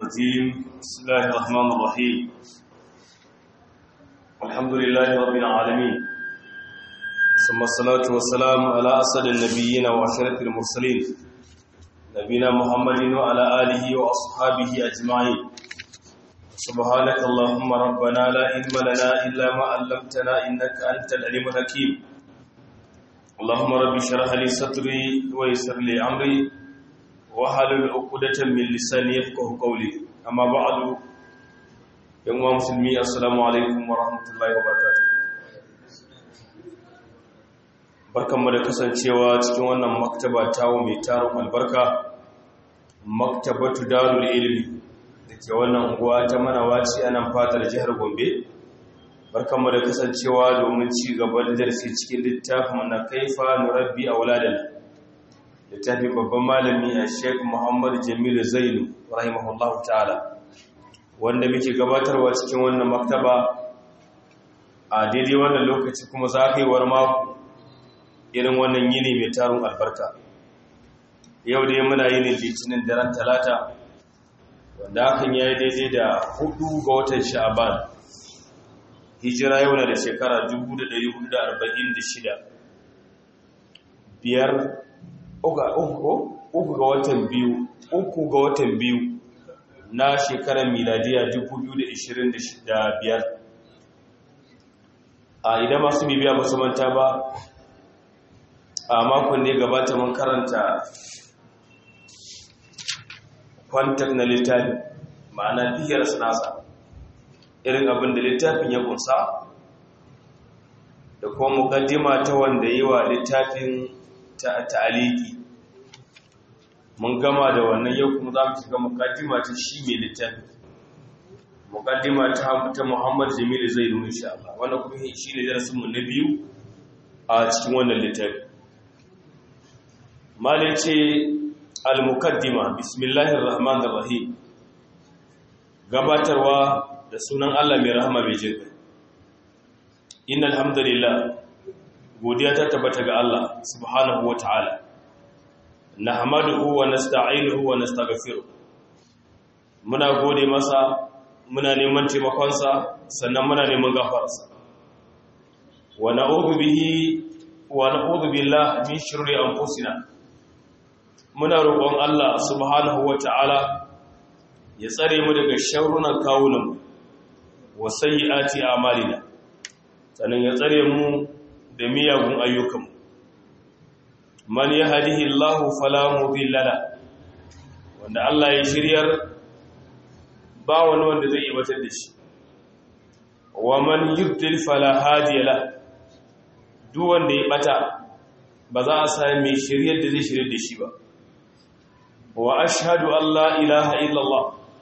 الرجيم بسم الله الرحمن الرحيم الحمد لله رب العالمين ثم الصلاة والسلام على أسد النبيين وعشرة المرسلين نبينا محمد وعلى آله وأصحابه أجمعين سبحانك اللهم ربنا لا علم لنا إلا ما علمتنا إنك أنت العليم الحكيم اللهم رب اشرح لي صدري ويسر لي أمري wahalul uqdatan min lisani yafqahu qawli amma ba'du yan uwa musulmi assalamu alaikum wa rahmatullahi wa barakatuh barkanmu da kasancewa cikin wannan maktaba tawo mai tarin albarka maktabatu darul ilmi dake wannan unguwa ta manawaci anan fatar jihar Gombe barkanmu da kasancewa domin ci gaba da darasi cikin littafin na kaifa nurabbi auladana littafin babban malami a sheik muhammad jamilu zainu rahimahullahu ta'ala wanda muke gabatarwa cikin wannan maktaba a daidai wannan lokaci kuma zagayewar mako irin wannan yini mai tarun albarka yau dai muna yini litinin daren talata wanda hakan ya yi daidai da hudu ga watan sha'aban hijira yau na da shekara 1446 biyar uku ga watan biyu uku ga watan biyu na shekarar miladiya 2025 a idan masu bibiya ba su manta ba a makon ne gabata mun karanta kwantar na littafi ma'ana biyar sinasa irin abin da littafin ya kunsa da kuma mukaddima ta wanda yi wa littafin ta'aliki mun gama da wannan yau kuma za mu shiga mukaddima ta shi mai littafi mukaddima ta ta Muhammad Jamil Zainu insha Allah wannan kuma shi ne darasin mu na biyu a cikin wannan littafi malai ce al-mukaddima bismillahir rahmanir rahim gabatarwa da sunan Allah mai rahama mai jinka innal hamdalillah godiya ta tabbata ga Allah subhanahu wa ta'ala nahmaduhu wa nasta'inuhu wa nastaghfiruh muna gode masa muna neman taimakonsa sannan muna neman gafararsa wa na'udhu bihi wa na'udhu billahi min shururi anfusina muna roƙon Allah subhanahu wa ta'ala ya tsare mu daga sharrunan kawunan wa sayyiati a'malina sannan ya tsare mu da miyagun ayyukanmu man ya hadihi Allah fala mudilla la wanda Allah ya shiryar ba wani wanda zai ibatar da shi wa man yudlil fala hadiya la duk wanda ya bata ba za a sami mai shiryar da zai shiryar da shi ba wa ashhadu an la ilaha illallah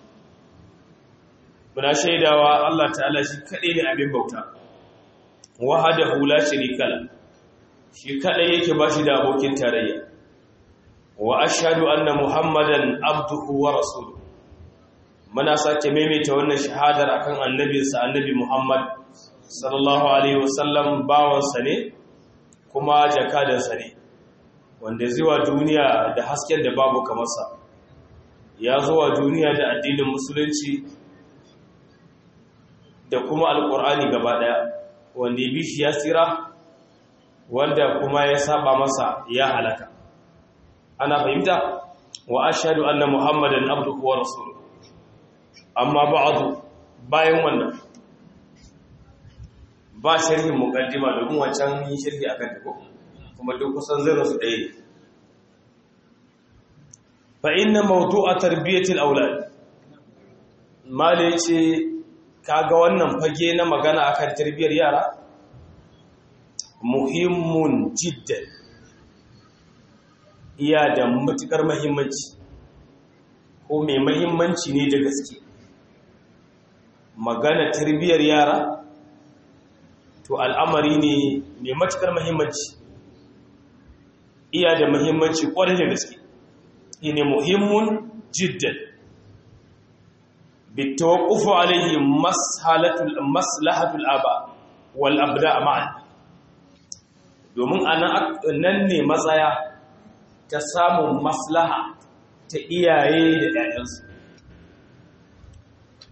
muna shaidawa Allah ta'ala shi kadai ne abin bauta wahadahu la sharika la shi kadai yake bashi da abokin tarayya wa ashhadu anna muhammadan abduhu wa rasuluhu muna sake maimaita wannan shahadar akan annabinsa annabi muhammad sallallahu alaihi wasallam bawansa ne kuma jakadansa ne wanda zuwa duniya da hasken da babu kamar sa ya zuwa duniya da addinin musulunci da kuma alkur'ani gaba daya wanda ya bi shi ya tsira wanda kuma ya saba masa ya halaka ana fahimta wa ashhadu anna muhammadan abduhu wa rasuluhu amma ba'du bayan wannan ba sharhin muqaddima domin wancan yi sharhi akan ta ko kuma duk kusan zai rasu ɗaya ne fa inna mawdu'a tarbiyatil aulad mali ce kaga wannan fage na magana akan tarbiyyar yara muhimmun jiddan iya da matukar muhimmanci ko mai muhimmanci ne da gaske magana tarbiyyar yara to al'amari ne mai matukar muhimmanci iya da muhimmanci kwarai da gaske ne muhimmun jiddan بالتوقف عليه مسهلة مصلحة الآباء والأبناء معا domin nan ne matsaya ta samun maslaha ta iyaye da ‘ya'yansu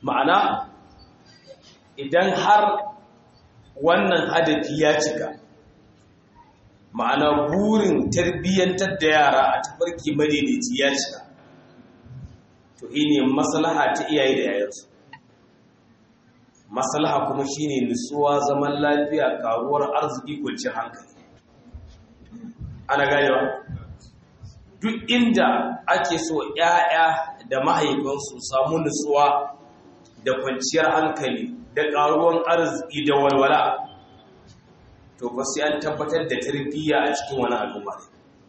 ma'ana idan har wannan hadafi ya cika ma'ana burin tarbiyyantar da yara a tafarki madaidaici ya cika to ne maslaha ta iyaye da yayansu maslaha kuma shine nutsuwa zaman lafiya karuwar arziki kwanciyar hankali ana ganewa duk inda ake so ‘ya'ya da mahaifansu samu nutsuwa da kwanciyar hankali da ƙaruwan arziki da walwala to ba sai an tabbatar da tarbiyya a cikin wani al'umma ne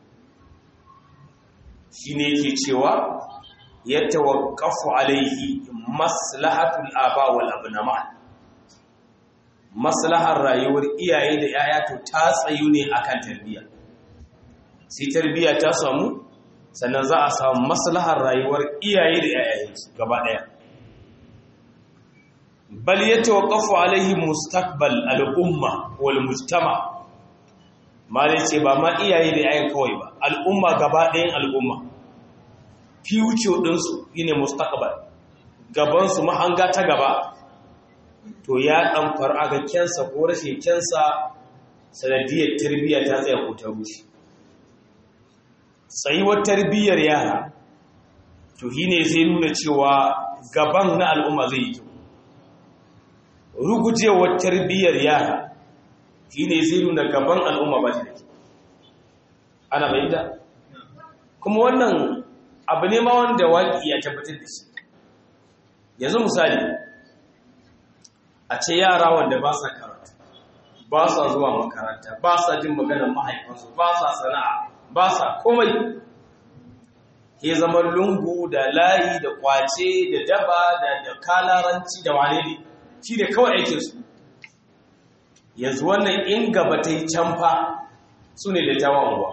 shi ne yake cewa ya tawakkafu alaihi maslahatul aba wal abnama maslahar rayuwar iyaye da ‘ya'ya to ta tsayu ne akan tarbiyya sai tarbiyya ta samu sannan za a samu maslahar rayuwar iyaye da yayayensu gaba daya bal yatawaqqafu alaihi mustaqbal al-umma wal mujtama malai ce ba ma iyaye da yayan kawai ba al'umma gaba ɗayan al'umma future din su shine mustaqbal gaban su mahanga ta gaba to ya dan aga kensa ko rashin kensa sanadiyar tarbiyya ta tsaya ko ta rushe tsayuwar tarbiyyar yara to shi ne zai nuna cewa gaban na al'umma zai yi kyau rugujewar tarbiyyar yara shi ne zai nuna gaban al'umma ba da ana bayyanta kuma wannan abu ne ma wanda waƙi ya tabbatar da shi yanzu misali a ce yara wanda ba sa karatu ba sa zuwa makaranta ba sa jin maganar mahaifansu ba sa sana'a ba sa komai ke zama lungu da layi da kwace da daba da da kalaranci da wane ne shi ne kawai aikinsu yanzu wannan in gaba ta yi canfa su ne da tawon ruwa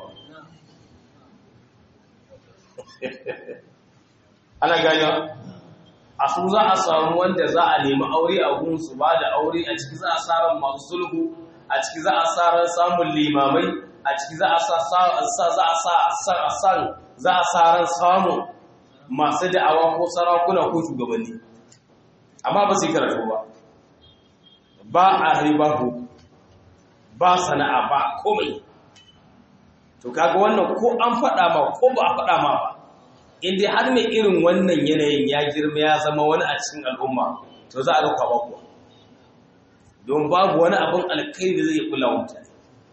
ana gani a su za a samu wanda za a nemi aure a gunsu ba da aure a ciki za a tsarin masu sulhu a ciki za a tsarin samun limamai a ciki za a sa za a sa san za a sa ran samu masu da'awa ko sarakuna ko shugabanni amma ba su yi karatu ba ba a ribahu ba sana'a ba komai to kaga wannan ko an faɗa ma ko ba a faɗa ma ba inda har mai irin wannan yanayin ya girma ya zama wani a cikin al'umma to za a ga kwaba kuwa don babu wani abin alkai da zai kula mutane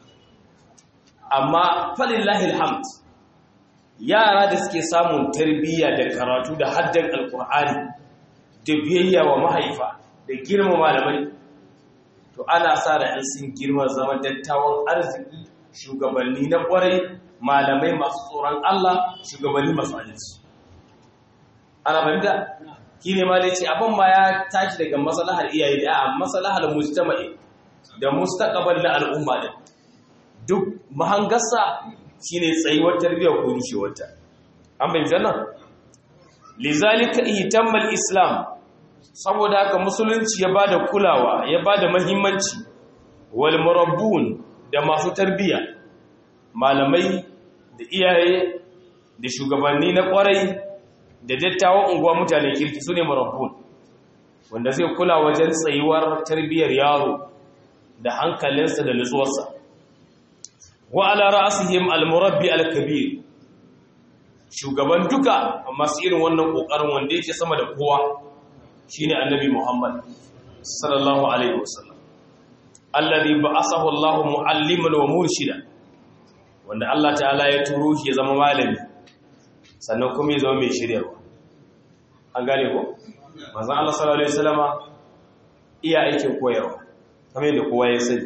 amma falillahi alhamd yara da suke samun tarbiyya da karatu da haddan alkur'ani da biyayya wa mahaifa da girma malamai to ana sa da in sun girma zama dattawan arziki shugabanni na kwarai malamai masu tsoron Allah shugabanni masu adalci ana fahimta shi ne ma dai ce abin ma ya tashi daga masalahar iyaye da a masalahar mujtama'i da mustaqbal na al'umma din duk mahangarsa shine tsayuwar tarbiyyar ko rushewarta an bayyana nan lizalika ihtammal islam saboda haka musulunci ya bada kulawa ya bada muhimmanci wal murabbun da masu tarbiyya malamai da iyaye da shugabanni na kwarai da dattawan unguwa mutane kirki sune murabbun wanda zai kula wajen tsayuwar tarbiyyar yaro da hankalinsa da nutsuwarsa wa ala ra'sihim al-murabbi al-kabir shugaban duka masu irin wannan kokarin wanda yake sama da kowa shine annabi Muhammad sallallahu alaihi wasallam alladhi ba'athahu Allah mu'alliman wa murshida wanda Allah ta'ala ya turo shi ya zama malami sannan kuma ya zama mai shiryarwa an gane ko manzon Allah sallallahu alaihi wasallama iya aikin koyarwa kamar yadda kowa ya sani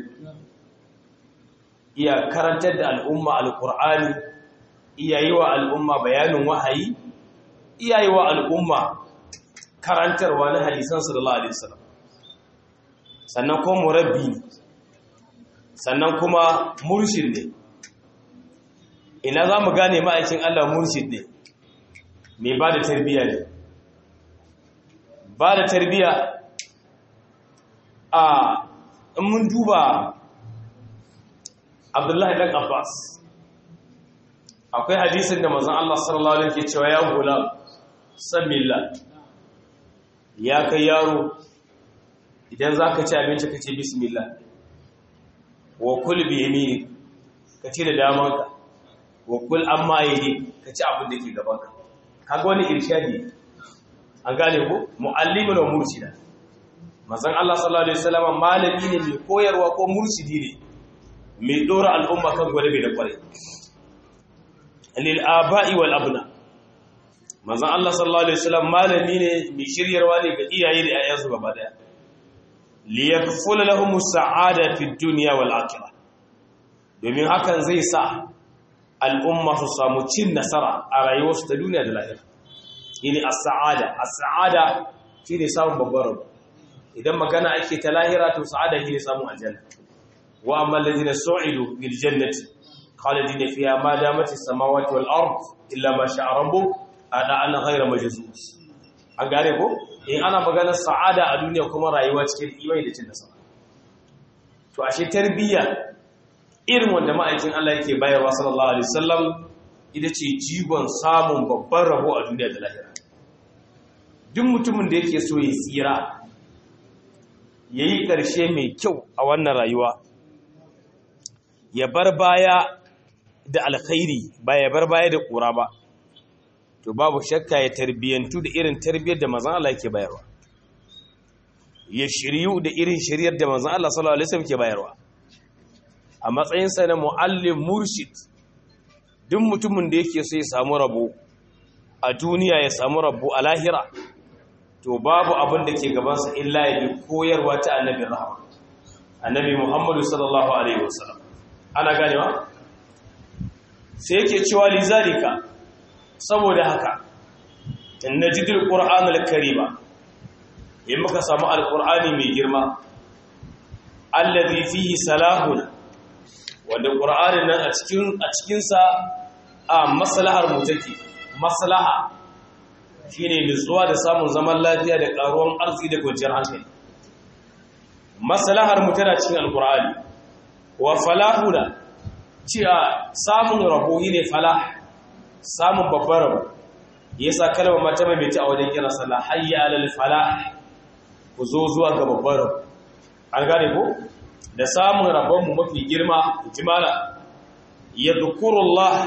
iya karantar da al'umma alqur'ani iya yi wa al'umma bayanin wahayi iya yi wa al'umma karantarwa na hadisan sallallahu alaihi wasallam sannan kuma murabbi ne sannan kuma murshid ne ina za mu gane ma'aikin Allah murshid ne mai ba da tarbiyya ne ba da tarbiyya a in mun duba abdullahi ɗan abbas akwai hadisin da mazan Allah sallallahu alaihi ke cewa ya gula samilla ya kai yaro idan za ka ci abinci ka ce bismillah wa kul bi yamini ka ci da damanka wa kul amma yayi ka ci abin da ke gabanka kaga wani irshadi an gane ko muallimin wa murshida manzon Allah sallallahu alaihi wasallam malami ne mai koyarwa ko murshidi ne mai dora al'umma kan gwadabe da kware lil aba'i wal abna manzon Allah sallallahu alaihi wasallam malami ne mai shiryarwa ne ga iyaye da ayyansu gaba daya li yakful lahum sa'ada fi dunya wal akhirah domin hakan zai sa al'umma su samu cin nasara a rayuwarsu ta duniya da lahira ini as-sa'ada as-sa'ada shine samun babbar rabo idan magana ake ta lahira to sa'ada shine samun aljanna wa amma allazina su'idu bil jannati khalidina fiha ma damat as-samawati wal ard illa ma sha'a rabbuk ada an ghayra majzuz an gane ko in ana maganar sa'ada a duniya kuma rayuwa cikin imani da cin nasara to ashe tarbiyya irin wanda ma'aikin Allah yake bayarwa sallallahu alaihi wasallam ita ce jigon samun babban rabo a duniya da lahira duk mutumin da yake so ya tsira yayi ƙarshe mai kyau a wannan rayuwa ya bar baya da alkhairi ba ya bar baya da ƙura ba to babu shakka ya tarbiyantu da irin tarbiyyar da manzon Allah yake bayarwa ya shiryu da irin shiryar da manzon Allah sallallahu alaihi wasallam ke bayarwa a matsayinsa na muallim murshid duk mutumin da yake so ya samu rabo a duniya ya samu rabo a lahira to babu abin da ke gabansa illa ya bi koyarwa ta annabi rahama annabi muhammadu sallallahu alaihi wasallam ana ganewa sai yake cewa lizalika saboda haka in najidul qur'anul karima in muka samu alqur'ani mai girma allazi fihi salahun wanda qur'anin nan a cikin a cikin sa a maslahar mu take maslaha shine nutsuwa da samun zaman lafiya da karuwan arziki da kwanciyar hankali maslahar mu tana cikin alqur'ani wa falahuna cewa samun rabo ne falah samun babbar rabo yasa kalmar mata mai ta a wajen kira sallah hayya alal falah ku zo zuwa ga babbar rabo an gane ko da samun rabon mu mafi girma jimala yadhkurullah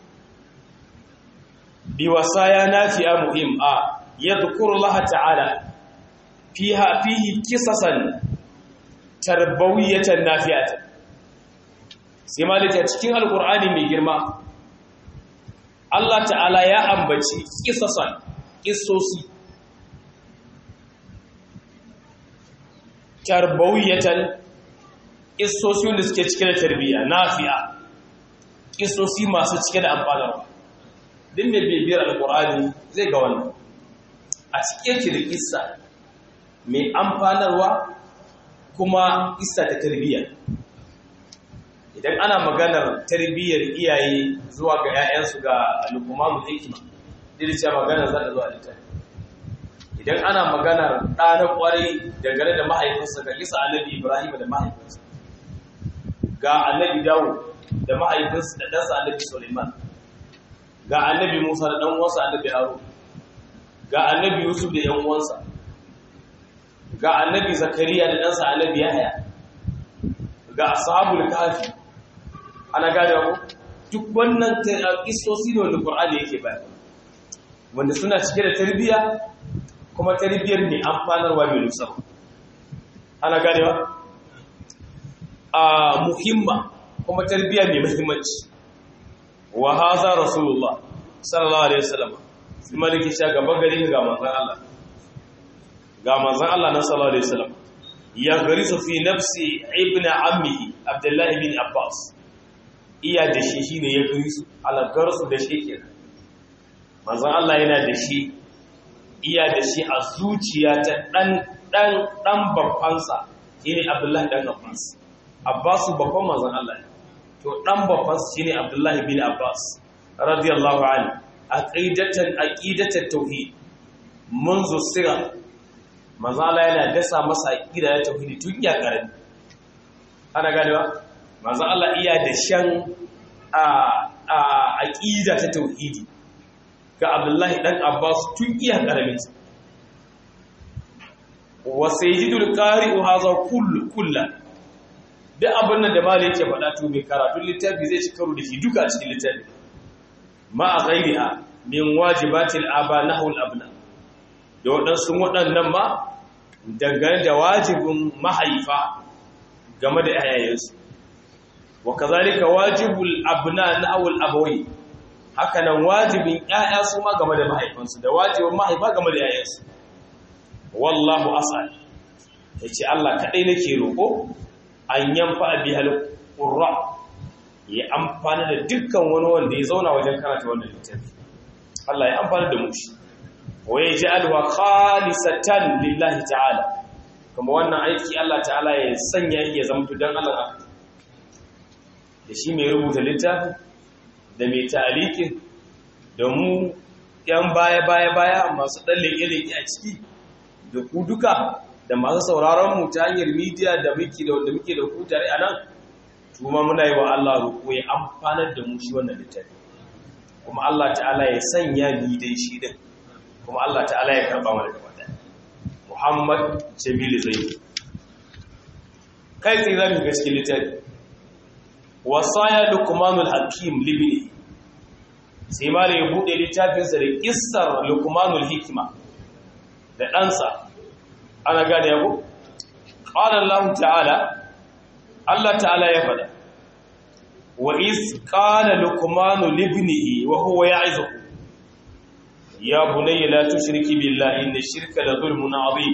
bi wasaya nafi'a muhim a yadhkurullah ta'ala fiha fihi kisasan tarbawiyatan nafi'atan sai malaka cikin alkur'ani mai girma Allah ta'ala ya ambaci kisasan kisosi tarbawiyatan kisosi wanda suke cike da tarbiyya nafi'a kisosi masu cike da amfanarwa din mai bibiyar alkur'ani zai ga wannan a cike ki da kissa mai amfanarwa kuma kissa ta tarbiyya idan ana maganar tarbiyyar iyaye zuwa ga 'ya'yansu ga al'ummamu hikima dirce maganar za ta zuwa littafi idan ana maganar ɗa na ƙwarai dangane da mahaifinsa ga lisa annabi ibrahim da mahaifinsa ga annabi dawo da mahaifinsa da ɗansa annabi suleiman ga annabi musa da ɗan'uwansa annabi haro ga annabi yusuf da ‘yan'uwansa ga annabi zakariya da ɗansa annabi yahaya ga ashabul kafi ana gane ku duk wannan kisosi ne wanda Qur'ani yake bayar wanda suna cike da tarbiyya kuma tarbiyyar ne amfanarwa mai nusa ana gane ba a muhimma kuma tarbiyya mai muhimmanci wa haza rasulullah sallallahu alaihi wasallam sai maliki sha gaba gari ga manzon Allah ga manzon Allah na sallallahu alaihi wasallam ya garisu fi nafsi ibn ammihi abdullahi bin abbas iya da shi shine ya garisu alagarsu da shi kenan manzon Allah yana da shi iya da shi a zuciya ta dan dan dan babbansa shine abdullahi dan abbas abbasu babban manzon Allah to dan babbansa shine abdullahi bin abbas radiyallahu anhu aqidatan aqidatan tauhid منذ الصغر manzala yana dasa masa aqida ya tauhidi tun ya karami ana ganewa manzo Allah iya da shan a a aqida ta tauhidi ga Abdullahi dan Abbas tun iya karami wa sayyidul qari'u hadha kullu kullan duk abin nan da malai yake faɗa to mai karatun littafi zai ci karo da shi duka a cikin littafi ma a ghairiha min wajibatil aba nahul abna da waɗansu waɗannan ma dangane da wajibin mahaifa game da yayayensu wa kazalika wajibul abna nahul abawai haka nan wajibin ƴaƴa su ma game da mahaifansu da wajibin mahaifa game da yayayensu wallahu as'al yace Allah kadai nake roko an yamfa bihal qurra ya amfana da dukkan wani wanda ya zauna wajen karanta wannan littafi Allah ya amfana da mu shi wa yaj'alha khalisatan lillahi ta'ala kuma wannan aiki Allah ta'ala ya sanya ya zama dan Allah da shi mai rubuta littafi da mai ta'alikin da mu yan baya baya baya masu dan leke a ciki da ku duka da masu sauraron mu ta hanyar media da muke da wanda muke da ku tare a nan kuma muna yi wa Allah roƙo ya amfanar da mu shi wannan littafi kuma Allah ta'ala ya sanya ni dai shi din kuma Allah ta'ala ya karba mana gaba da Muhammad Jamil Zaid kai tsaye zamu ga cikin littafi wasaya luqmanul hakim libni sai ma ya bude littafinsa da kissar luqmanul hikima da ɗansa ana gane yabo qala Allah ta'ala Allah ta'ala ya fada wa iz qala luqmanu libnihi wa huwa ya'izuhu ya bunayya la tushriki billahi inna shirka la zulmun 'azim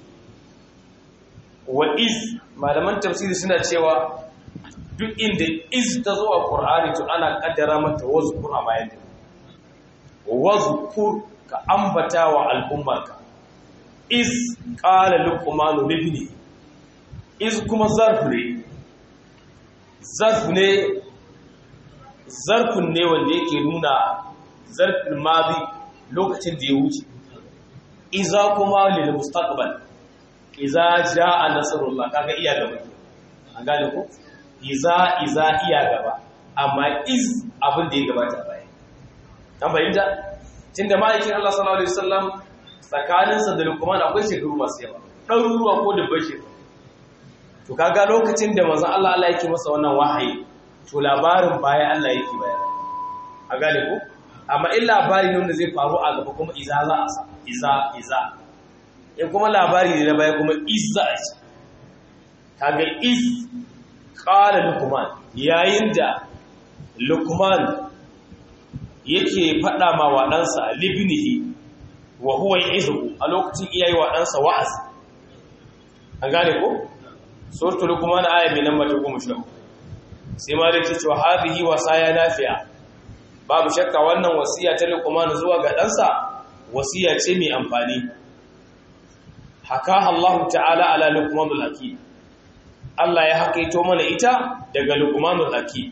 wa iz malaman tafsiri suna cewa duk inda iz ta zo a qur'ani to ana kaddara mata wazkur a bayan wazkur ka ambata wa al'ummarka iz qala luqmanu libnihi iz kuma zarf ne zarf ne zarfin ne wanda yake nuna zarfin mazi lokacin da ya wuce iza kuma lil mustaqbal iza jaa nasrullah kaga iya gaba an gane ko iza iza iya gaba amma iz abin da ya gabata baya an bayyana tunda ma'aikin Allah sallallahu alaihi wasallam tsakaninsa da Luqman akwai shekaru masu yawa ɗaruruwa ko da bashi to kaga lokacin da manzon Allah Allah yake masa wannan wahayi to labarin baya Allah yake bayar a gane ko amma in labari ne wanda zai faru a gaba kuma iza za a sa iza iza in kuma labari ne na baya kuma izza a ci kaga iz qala luqman yayin da luqman yake faɗa ma wa ɗansa libnihi wa huwa ya'izu a lokacin iyayi wa ɗansa wa'azi an gane ko suratul luqman aya mai namba ta 10 sai ma dake cewa hadhihi wasaya nafi'a babu shakka wannan wasiya ta luqman zuwa ga ɗansa wasiya ce mai amfani haka Allah ta'ala ala luqmanul hakim Allah ya hakaito mana ita daga luqmanul hakim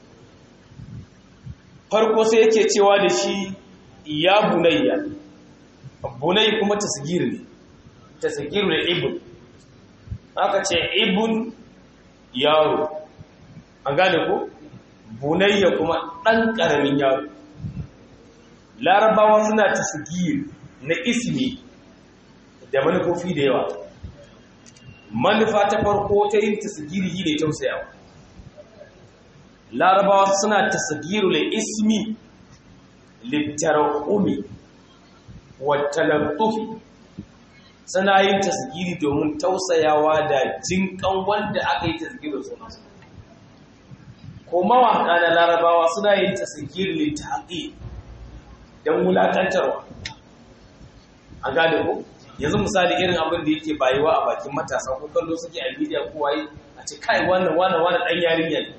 farko sai yake cewa da shi ya bunayya bunay kuma tasgir ne tasgir ne ibn aka ce ibn yaro an gane ko bunayya kuma dan karamin yaro larabawa suna tasgir na ismi da manufofi da yawa manufa ta farko ta yin tasgiri ne tausayawa larabawa suna tasgiru le ismi littarahumi wattalantufi suna yin tasgiri domin tausayawa da jinkan wanda aka yi tasgiru sunansa ko mawaka na larabawa suna yin tasgiri littafi don wulakantarwa a gane ko yanzu misali irin abin da yake bayuwa a bakin matasa ko kallo suke a media ko waye a ce kai wannan wannan wannan dan yarinya ne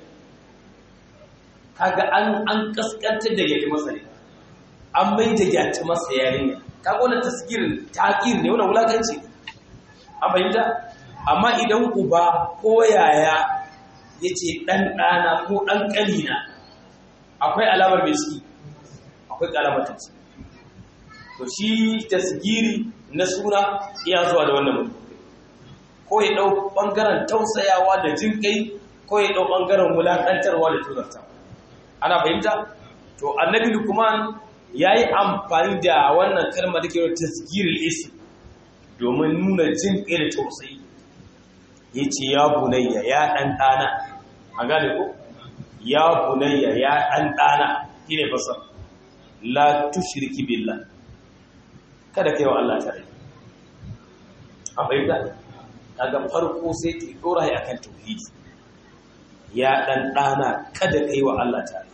kaga an an kaskantar da yake masa ne an mai da yata masa yarinya kaga wannan tasgirin taqir ne wannan wulakanci an bayyana amma idan uba ko yaya yace dan dana ko dan kalina akwai alamar mai ciki akwai alamar ta to shi tasgiri na suna iya zuwa da wannan mutum ko ya dau bangaren tausayawa da jinkai ko ya dau bangaren wulakantarwa da tuzarta ana fahimta to annabi lukman yayi amfani da wannan kalma da ke tasgiril ism domin nuna jin ƙai da tausayi ya ce ya bunayya ya ɗan ɗana a gane ko ya bunayya ya ɗan ɗana shi ne fasar la tushirki billah kada kai wa Allah tare a fahimta daga farko sai ki dora ya kan tauhidi ya ɗan ɗana kada kai wa Allah tare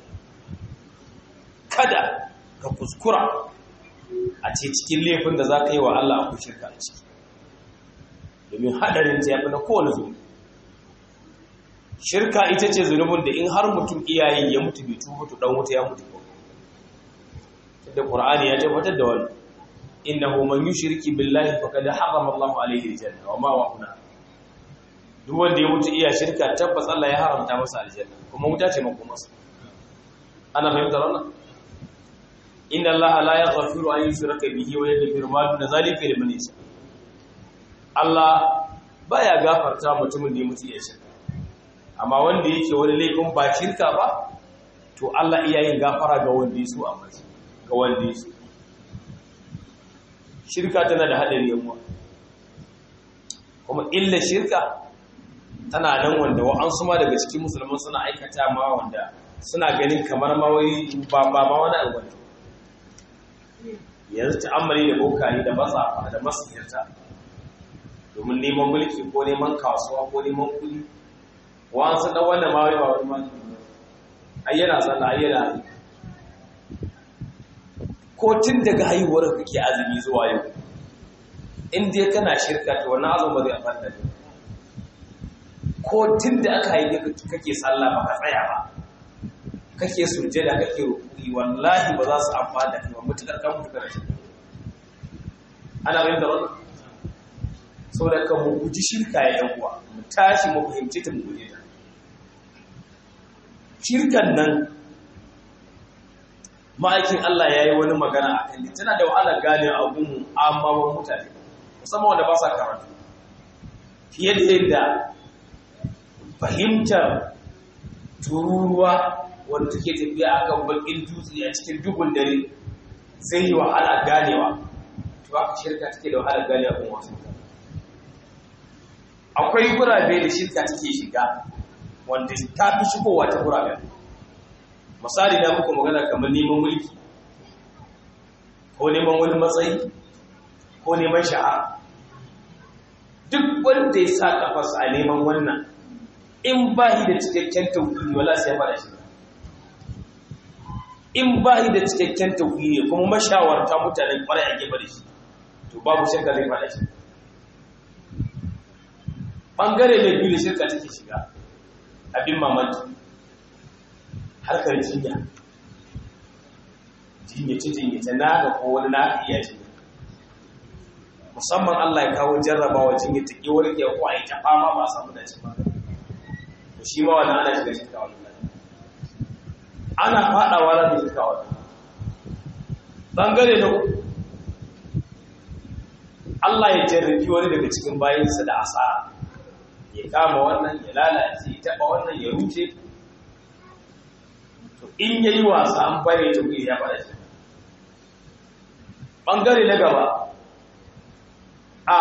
kada ka kuskura a ce cikin laifin da za ka yi wa Allah a shirka a ciki domin haɗarin ta yafi na kowane zunubi shirka ita ce zunubin da in har mutum iyayen ya mutu bai tuba to dan wuta ya mutu ko da qur'ani ya tabbatar da wannan innahu man yushriki billahi faqad harrama Allahu alayhi aljanna wa ma wa'una duk wanda ya mutu iya shirka tabbas Allah ya haramta masa aljanna kuma wuta ce makomarsa ana fahimtar wannan inna allaha la yaghfiru an yushraka bihi wa yaghfiru ma duna zalika liman yasha Allah baya gafarta mutumin da ya mutu ya shirka amma wanda yake wani laifin ba shirka ba to Allah iya yin gafara ga wanda yaso a mace ga wanda yaso shirka tana da hadari yawa kuma illa shirka tana nan wanda wa'ansu ma daga cikin musulman suna aikata ma wanda suna ganin kamar ma wai ba ba ma wani abu ne yanzu ta'ammali da bokaye da matsafa da masihirta domin neman mulki ko neman kasuwa ko neman kudi wa'ansu dan wanda ma wai ba wani ma ai yana sallah ai yana ko tun daga haihuwar kake azumi zuwa yau in dai kana shirka to wannan azumi ba zai amfana da ko tun da aka haife kake sallah ba ka tsaya ba kake sujjada kake rukuni wallahi ba za su amfana da kai ba mutukar kan mutukar shi ana bayan da wannan saboda kan mu guji shirka ya yan uwa mu tashi mu fahimci ta mu guje ta shirkan nan ma'aikin Allah ya yi wani magana a kan tana da wahala gane abun amma mutane musamman wanda ba sa karatu fiye da yadda fahimtar tururuwa wanda take tafiya a kan bakin dutse a cikin duhun dare zai yi wahala ganewa to aka shirka take da wahala ganewa kuma wasu akwai gurabe da shirka take shiga wanda ta fi shigowa ta gurabe misali na muku magana kamar neman mulki ko neman wani matsayi ko neman shahara duk wanda ya sa kafarsa a neman wannan in ba shi da cikakken tauhidi wala sai fara shi in ba shi da cikakken tauhidi kuma mashawarta mutanen kwarai a gefe da shi to babu shakka zai fara shi bangare ne biyu da shirka take shiga abin mamaki harkar jinya jinyace jinyace na ga ko wani na iya jinya musamman Allah ya kawo jarrabawa jinya ta ke warke ko a yi ta fama ba a samu dace ba to shi ma wannan ana shiga shirka wannan ana fadawa da shirka wannan bangare na uku Allah ya jarrabi wani daga cikin bayinsa da asara ya kama wannan ya lalace ya taba wannan ya ruce to in yayi wasa an bare ta ya fara shi bangare na gaba a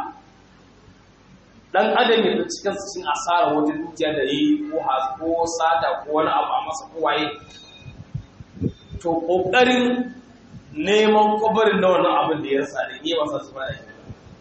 dan adam ya fi cikin cikin asara wajen dukiya da yi ko ko sata ko wani abu a masa kowaye to kokarin neman kwabarin da wannan abin da ya rasa da iya masa su fara shi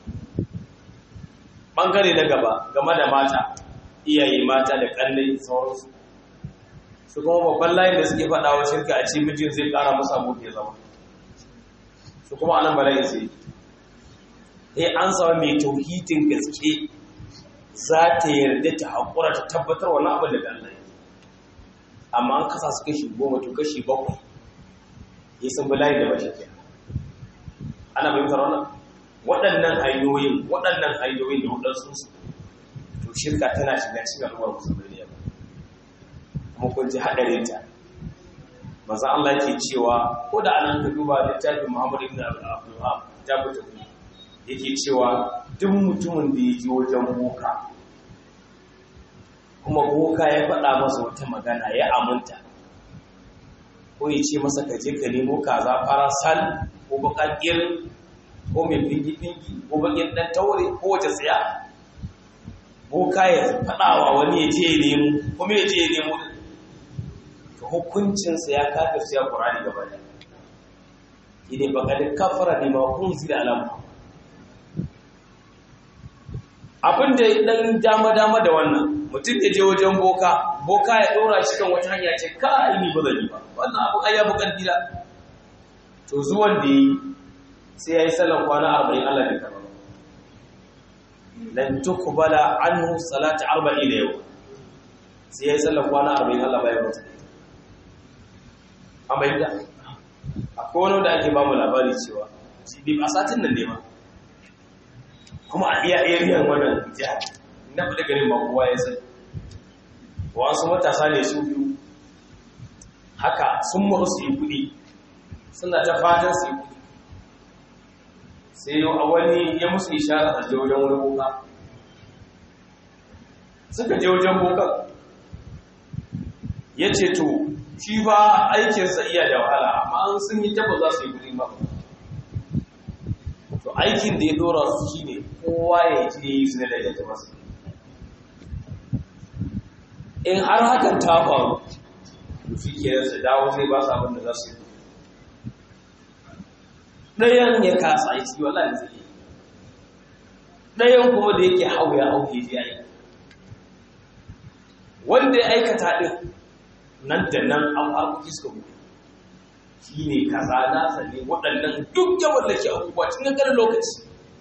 bangare na gaba game da mata iyaye mata da kallai sauransu su kuma babban layin da suke faɗawa shirka a ce mijin zai ƙara musu abokin zama su kuma anan bala'in sai sai an samu mai tauhidin gaske za ta yarda ta haƙura ta tabbatar wani abin da Allah amma an kasa su kashi goma to kashi bakwai ya san bala'i da bashi ke ana fahimtar wannan waɗannan hanyoyin waɗannan hanyoyin da waɗansu su to shirka tana shiga cikin al'ummar musulmi ne kuma kun ji haɗarin ta maza Allah ke cewa ko da anan ka duba littafin Muhammad ibn Abdul Wahhab kitabu tauhid yake cewa duk mutumin da ya ji wajen boka kuma boka ya faɗa masa wata magana ya aminta ko ya ce masa ka je ka nemo kaza farasal ko bakakkir ko mai fingi-fingi ko bakin ɗan taure ko wace tsaya boka ya faɗawa wani ya je ya nemo kuma ya je ya nemo ka hukuncinsa ya kafa su ya ƙurani gaba da ne baka da kafara ne ma kun zira alamu abin da ɗan dama-dama da wannan mutum ya je wajen boka boka ya ɗora shi kan wata hanya ce ka ni ba zan yi ba wannan abin ai ya bukan dila to zuwan da yi sai ya yi sallan kwana arba'in Allah bai karɓa lan tukbala anhu salatu arba'in da yau sai ya yi sallan kwana arba'in Allah bai mutu an bayyana akwai wani da ake ba mu labari cewa shi bi a satin nan ne ba kuma a iya area wannan jiha na fada garin ba kowa ya sai wasu matasa ne su biyu haka sun muru su yi kudi suna ta fatan su yi kudi sai yau a wani ya musu ishara a je wajen wani boka suka je wajen bokan ya ce to shi ba aikinsa iya da wahala amma sun yi taba za su yi kudi ba to aikin da ya dora su shi ne kowa ya ji yi su ne da ya masu in har hakan ta faru to shi ke su dawo zai ba su abin da za su yi ɗayan ya kasa ya ci wala da zai ɗayan kuma da yake hau ya hau ya ji ya yi wanda ya aikata ɗin nan da nan an harkoki suka mutu shi ne kaza nasa ne waɗannan duk ya wallake abubuwa cikin ƙanƙanin lokaci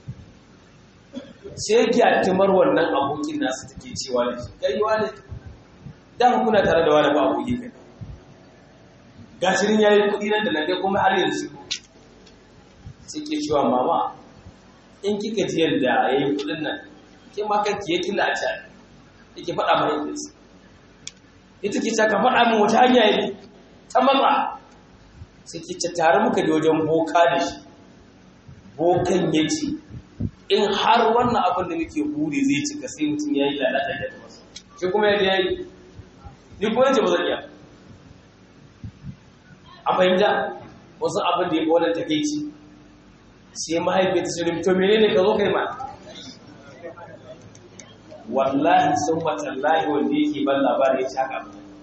sai gyatimar wannan abokin nasu take cewa da shi kai wani dama kuna tare da wani ba abokin kai gashirin ya yi kuɗi nan da nan kai kuma har yanzu sai ke cewa mama in kika ji yadda ya yi kuɗin nan ke ma kanki ya kila a can yake faɗa mahaifinsa ita ke ka faɗa min wata hanya yi ta matsa sai ke tare muka da wajen boka da shi bokan ya ce in har wannan abin da muke buri zai cika sai mutum ya yi lalata da masa shi kuma ya yi ni ko yace ba zan iya a fahimta wasu abin da ya ga wannan takeici sai mahaifiyar ta ce to menene ka zo kai ma wallahi sun matallahi wanda yake ban labarin ya shaka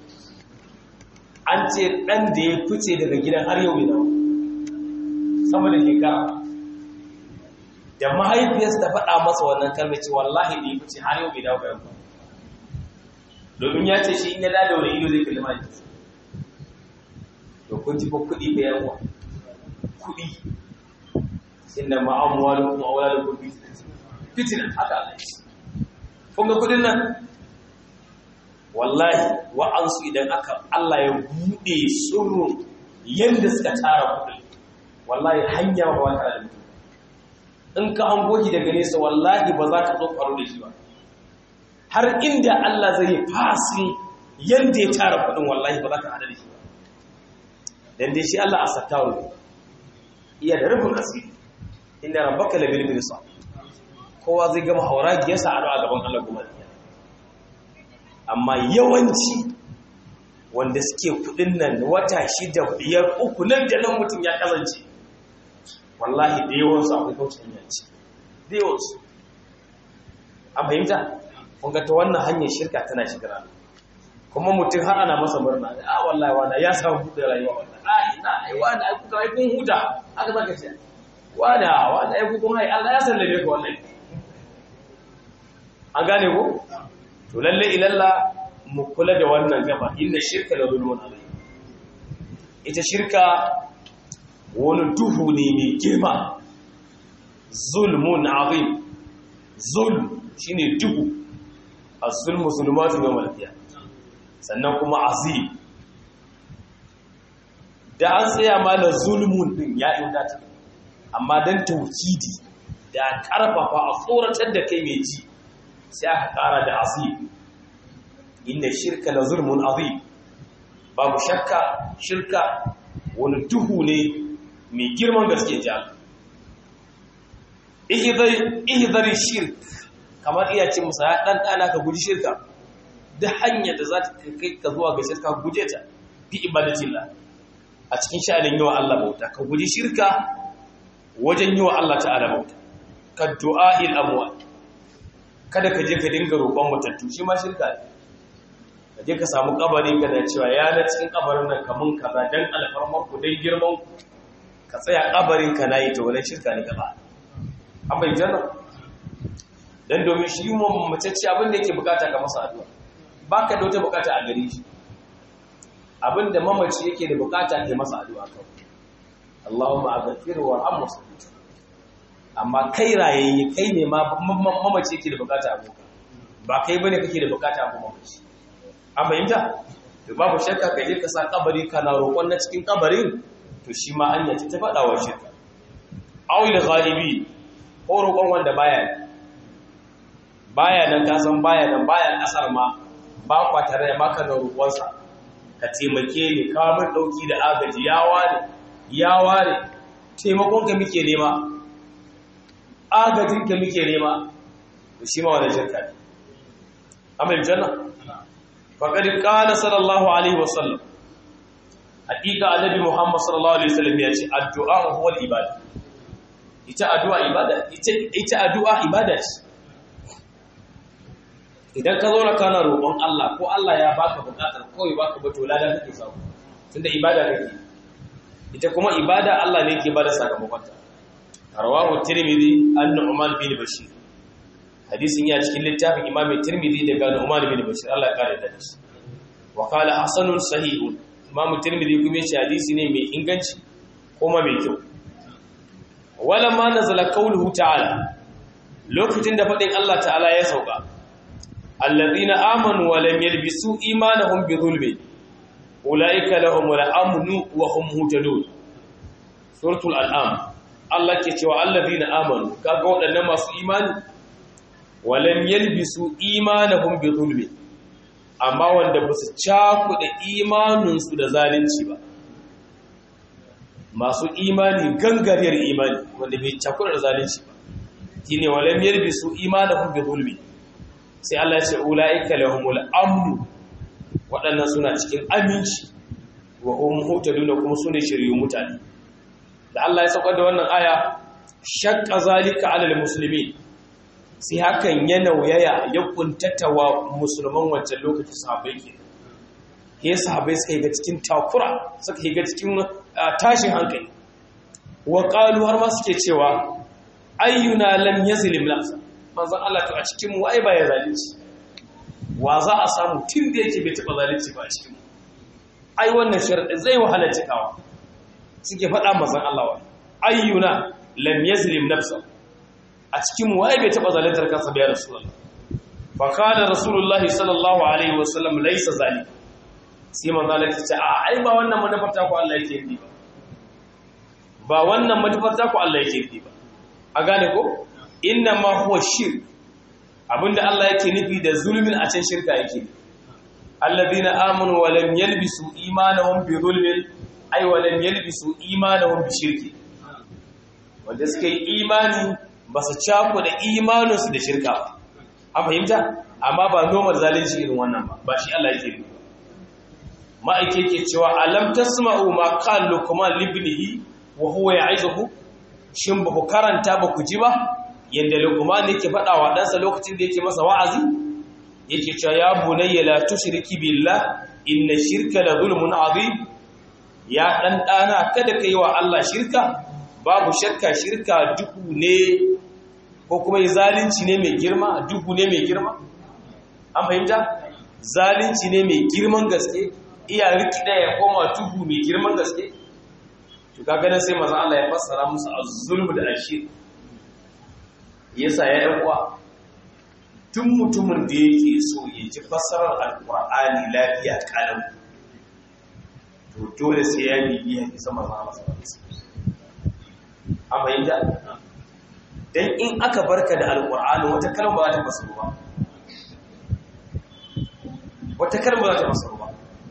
an ce ɗan da ya fice daga gidan har yau bai sama da shekara da mahaifiyarsa ta faɗa masa wannan kalmar ce wallahi da ya fice har yau bai dawo bayan ba domin ya ce shi in ya dada wani ido zai kalli mahaifiyarsa to kun ji fa kuɗi ga yawa kuɗi inda ma'amuwa da kuma aula da kuɗi fitina haka Allah ya ce kun ga kuɗin nan wallahi wa'ansu idan aka Allah ya buɗe surun yadda suka tara kuɗi wallahi hanya ba wata da mutum in ka an goji daga nesa wallahi ba za ka zo faru da shi ba har inda Allah zai yi fasin yadda ya tara kuɗin wallahi ba za ka hada da shi ba dan dai shi Allah a sattaru iya da rufin asiri inda rabbaka labil mirsa kowa zai gama hauragiyarsa a gaban Allah kuma amma yawanci wanda suke kudin nan wata shida biyar uku nan da nan mutum ya kazance wallahi da yawansu akwai kaucin yanci da yawansu an fahimta kun ga ta wannan hanyar shirka tana shigira kuma mutum har ana masa murna a wallahi wanda ya samu buɗe rayuwa wannan a ina ai wanda ai kuka ai kun huta haka zaka ce wanda wanda ai kun hai Allah ya sallame ka wallahi an gane ko to lalle ilalla mu kula da wannan gaba inda shirka da zulmun alai ita shirka wani duhu ne mai girma zulmun azim zulm shine duhu az-zulmu zulumatu yawm al sannan kuma azim da an tsaya ma da zulmun din ya ingata amma dan tawkidi da karfafa a tsoratar da kai mai ji sai aka kara da azim inda shirka la zulmun azim babu shakka shirka wani duhu ne mai girman gaske ji ihidari shirk kamar iya ce musa ya ɗan ɗana ka guji shirka da hanyar da za ta kai ka zuwa ga shirka guje ta fi ibadatillah a cikin sha'anin yawan Allah bauta ka guji shirka wajen yi wa Allah ta'ala bauta ka du'a'il amwat kada ka je ka dinga roƙon matattu shi ma shirka ne ka je ka samu kabari ka da cewa ya na cikin kabarin nan kamun kaza dan alfarmar ku dan girman ku ka tsaya kabarin ka nayi to wannan shirka ne gaba an bai janna dan domin shi mu macece abin da yake bukata ka masa addu'a baka da wata bukata a gare shi abin da mamaci yake da bukata ke masa addu'a kawai Allahumma aghfir wa arhamhu amma kai rayayye kai ne ma mamaci yake da bukata a boka ba kai bane kake da bukata a mamaci an fahimta to babu shakka kai ka sa kabari kana roƙon na cikin kabarin to shi ma an yace ta faɗa wa shirka awil ghalibi ko roƙon wanda baya baya nan ka san baya nan baya kasar ma ba kwa tare da maka da roƙonsa ka taimake ni kawo min ɗauki da agaji ya ware ya ware taimakon ka muke nema agajin ka muke nema to shi ma wani shirka ne amin janna faqad qala sallallahu alaihi wasallam hakika annabi muhammad sallallahu alaihi wasallam ya ce addu'a huwa ibada ita addu'a ibada ita ita addu'a ibada ce idan ka zo na kana roƙon Allah ko Allah ya baka buƙatar kawai baka ba to ladan kake samu tunda ibada kake ita kuma ibada Allah ne yake bada sakamakon ta rawahu tirmidhi an nu'man bin bashir hadisin ya cikin littafin imam tirmidhi daga nu'man bin bashir Allah ya kare da shi wa qala hasanun sahihun imam tirmidhi kuma shi hadisi ne mai inganci kuma mai kyau wala ma nazala qawluhu ta'ala lokacin da fadin Allah ta'ala ya sauka alladhina amanu wa lam yalbisu imanahum bi dhulmin ulaika lahumul amnu wa hum muhtadun suratul an'am Allah ke cewa alladhina amanu kaga waɗannan masu imani wa lam yalbisu imanahum bi dhulmin amma wanda ba su cakuɗa imaninsu da zalunci ba masu imani gangariyar imani wanda bai cakuɗa da zalunci ba shine wa lam yalbisu imanahum bi dhulmin sai Allah ya ce ulaika lahumul amnu waɗannan suna cikin aminci wa hum hutaduna kuma sune shiryu mutane da Allah ya saukar da wannan aya shaqqa zalika alal muslimin sai hakan ya nauyaya ya kuntatawa musulman wancan lokaci sahabbai ke ke sahabbai suka yi ga cikin takura suka yi ga cikin tashin hankali wa qalu har ma suke cewa ayyuna lam yazlim nafsa manzon Allah to a cikin mu ai ba ya zalunci wa za a samu tun da yake bai taba zalunci ba a cikin mu ai wannan sharadi zai wahala cikawa suke faɗa manzon Allah wa ayyuna lam yazlim nafsa a cikin mu ai bai taba zaluntar kansa ba ya rasulullah fa kana rasulullah sallallahu alaihi wasallam laysa zalim sai manzo Allah ya ce a ai ba wannan manufar ta ku Allah yake yi ba ba wannan manufar ta ku Allah yake yi ba a gane ko inna ma huwa shirk abinda Allah yake nufi da zulmin a can shirka yake alladhina amanu wa lam yalbisu imanahum bi zulmin ay wa lam yalbisu imanahum bi shirki wanda suka yi imani ba su cako da imaninsu da shirka ba an fahimta amma ba nomar zalunci irin wannan ba ba shi Allah yake nufi ma'aike ke cewa alam tasma'u ma qala luqman libnihi wa huwa ya'izuhu shin ba ku karanta ba ku ji ba yadda luqman yake faɗa wa ɗansa lokacin da yake masa wa'azi yake cewa ya bunayya la tushriki billah inna shirka la zulmun azim ya dan dana kada kai wa Allah shirka babu shakka shirka duhu ne ko kuma zalunci ne mai girma duhu ne mai girma an fahimta zalunci ne mai girman gaske iya rikida ya koma duhu mai girman gaske to kaga nan sai manzo Allah ya fassara musu az-zulm da ashir yasa ya yan uwa tun mutumin da yake so ya ji fassarar alqur'ani lafiya kalam to dole sai ya bibiya isa manzo Allah sallallahu alaihi wasallam amma yanda dan in aka barka da alqur'ani wata kalma ba ta fasaru ba wata kalma ba ta fasaru ba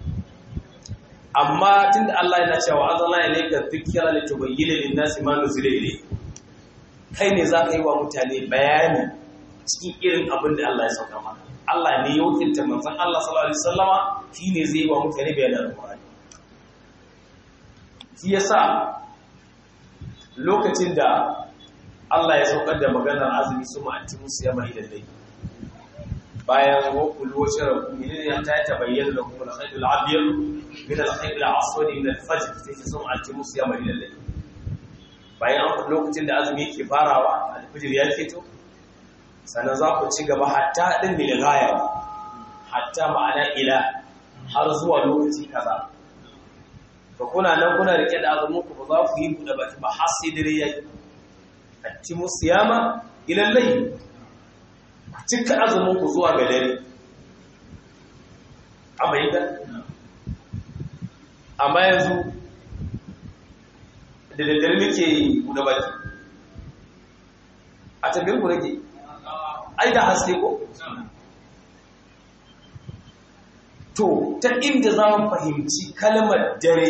amma tunda Allah yana cewa azalla ilayka dhikra litubayyana lin-nasi ma nuzila ilayhi kai ne zaka yi wa mutane bayani cikin irin abin da Allah ya sauka maka Allah ne ya wakilta manzon Allah sallallahu alaihi wasallama shine zai yi wa mutane bayanin alqur'ani shi yasa lokacin da Allah ya saukar da maganar azumi su ma'anci musu yama idan dai bayan wakul wace rabu ne ya ta ta bayyana da kuma al-khaydul abyad min al-khaydul aswad min al-fajr sai su ma'anci musu yama idan dai bayan an lokacin da azumi yake farawa al-fajr ya fito sannan za ku ci gaba hatta din bil ghaya hatta ma'ana ila har zuwa lokaci kaza to kuna nan kuna rike da azumin ku ba za ku yi buɗe baki ba har sai dare yayi atimu siyama ila layl ku cika azumin ku zuwa ga dare amma yanda amma yanzu da daddare muke buɗe baki a tambayar ku nake ai da haske ko to ta inda za mu fahimci kalmar dare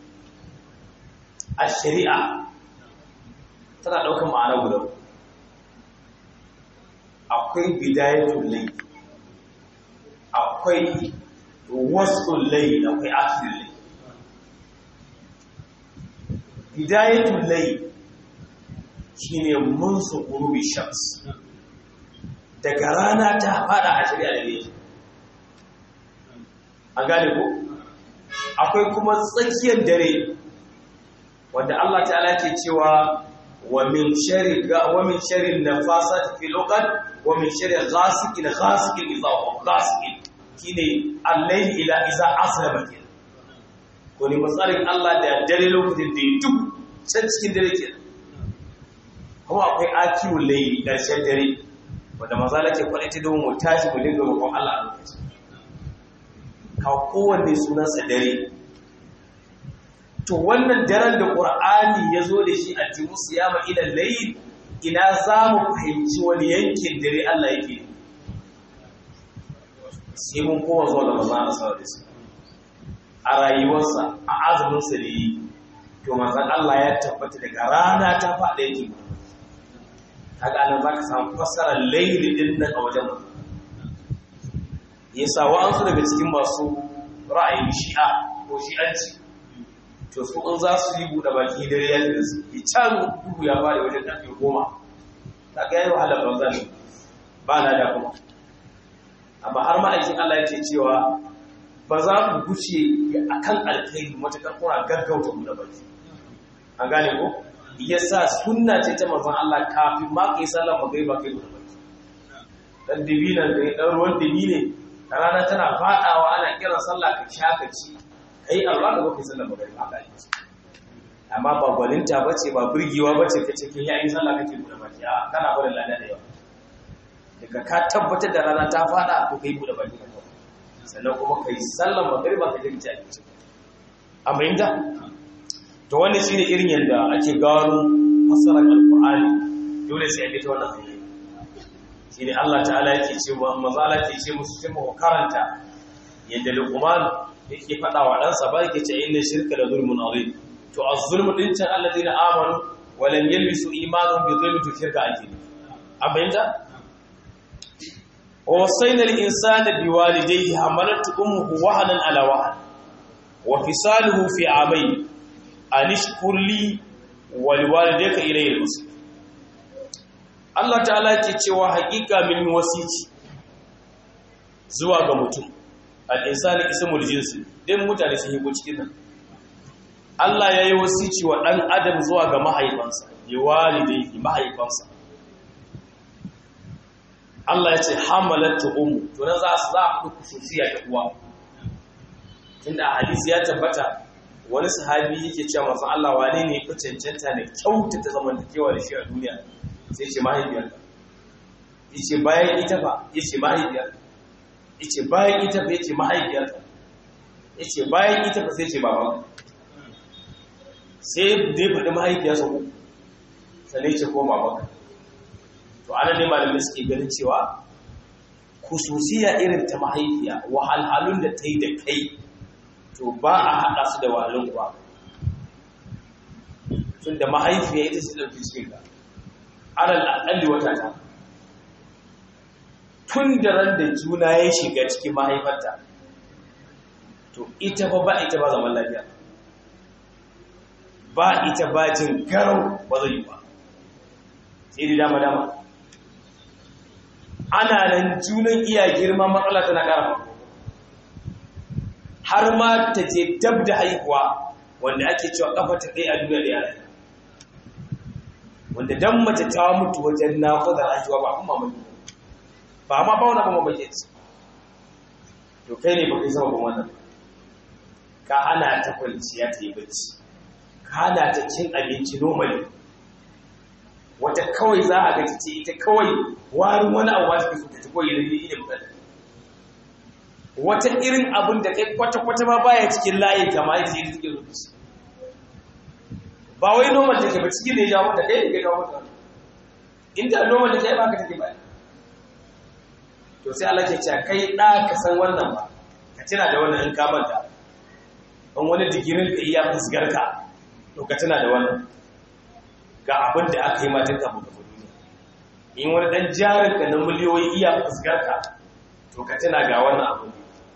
a shari'a tana ɗaukar ma'ana guda akwai bidayatul layl akwai wasul layl akwai akhirul layl bidayatul layl shine munsu ghurubi shams daga rana ta fada a shari'a da ne an gane ko akwai kuma tsakiyar dare wanda Allah ta'ala ke cewa wa min sharri wa min sharri nafasati fil uqad wa min sharri ghasiqin ghasiqin idha ghasiqin kine al-layl ila iza aslama kin ko ni matsarin Allah da dare lokacin da duk can cikin dare ke kuma akwai akiyul layli karshen dare wanda maza lake kwalita don mu tashi mu dinga roƙon Allah a lokacin ka kowanne sunansa dare to wannan daren da ƙur'ani ya zo da shi a jimu siyama ilan layi ina za mu fahimci wani yankin dare Allah yake sai mun kowa zuwa da maza a sauran su a rayuwarsa a azuminsa da yi to manzan Allah ya tabbata daga rana ta faɗa yake kaga nan za ka samu fassarar laili din nan a wajen mutum yasa wa'ansu daga cikin masu ra'ayin shi'a ko shi'anci to su in za su yi buɗe baki dare ya da su yi can duhu ya fara wajen ƙarfe goma ta ga yi wahalar banzan ba na da kuma amma har ma'aikin Allah yake cewa ba za ku guce a kan alkhairi matuƙar kuna gaggauta buɗe baki an gane ko yasa sunna ce ta manzon Allah kafin ma kai sallar magriba kai buɗe baki dan dibinan da dan ruwan dibi ne rana tana fadawa ana kiran sallah ka sha ka ci kai Allah da kai sallar magriba ka yi amma ba gwalinta bace ba burgewa bace kace kin yi sallah kake buɗe baki a kana barin lada da yawa daga ka tabbatar da rana ta fada ko kai buɗe baki sannan kuma kai sallar magriba ka je ci abinci amma inda to wannan shine irin yadda ake gano fasarar alqur'ani dole sai a bi ta wannan hanya shine Allah ta'ala yake ce manzo Allah yake ce musu cewa ku karanta yadda Luqman yake fada wa ɗansa ba yake ce inna shirka la zulmun azim to az-zulmu din can alladheena amanu wa lam yalbisu imanuhum bi dhulmin to shirka ake abinda ووصينا الإنسان بوالديه حملت أمه وهنا على وهن وفصاله في عامين أن اشكر لي ولوالديك إليه المصير Allah ta'ala ke cewa haƙiƙa min wasici zuwa ga mutum al-insani ismul jinsi din mutane sun yi cikin nan Allah ya yi wasici wa ɗan adam zuwa ga mahaifansa ya walidai mahaifansa Allah ya ce hamalatu ummu to nan za su za a kudu kususiya da uwa tunda a hadisi ya tabbata wani sahabi yake cewa manzon Allah wane ne ya cancanta ne kyautata zamantakewa da shi a duniya sai ce mahaifiyar yace bayan ita ba yace mahaifiyar yace bayan ita ba yace mahaifiyar yace bayan ita ba sai ce baban sai dai faɗi mahaifiyarsa ko sai ce ko baban to ana ne malamai suke ganin cewa kususiya irin ta mahaifiya wahalhalun da ta yi da kai to ba a haɗa su da wahalun ba tun da mahaifiya ita su ɗauki cikin ka alal aƙalli wata ta tun da ran da juna ya shiga cikin mahaifarta to ita ba ba ita ba zaman lafiya ba ita bajin garau ba zai yi ba sai da dama dama ana nan junan iya girma matsala tana ƙara har ma ta je dab da haihuwa wanda ake cewa kafa ta kai a duniya da yara wanda dan mace ta mutu wajen naƙudar haihuwa ba kuma mamaki ba ma ba wani ba mamaki ce to kai ne ba kai sama ban wannan ka hana ta kwanciya ta yi bacci ka hana ta cin abinci normally wata kawai za a gaji ce ita kawai warin wani abu wata so ta ci kawai da yi da wata irin abin da kai kwata-kwata ma baya cikin layi kama yadda yi cikin rubuci ba wai normal take ba cikin da ya jawo mata kai da kai jawo mata inda normal take ba ka take ba to sai Allah ke cewa kai da ka san wannan ba ka tuna da wannan in ka manta in wani digirin ka iya fusgar ka to ka tuna da wannan ga abin da aka yi matan kafin ka duniya in wani dan jarin ka na miliyoyi iya fusgar ka to ka tuna ga wannan abin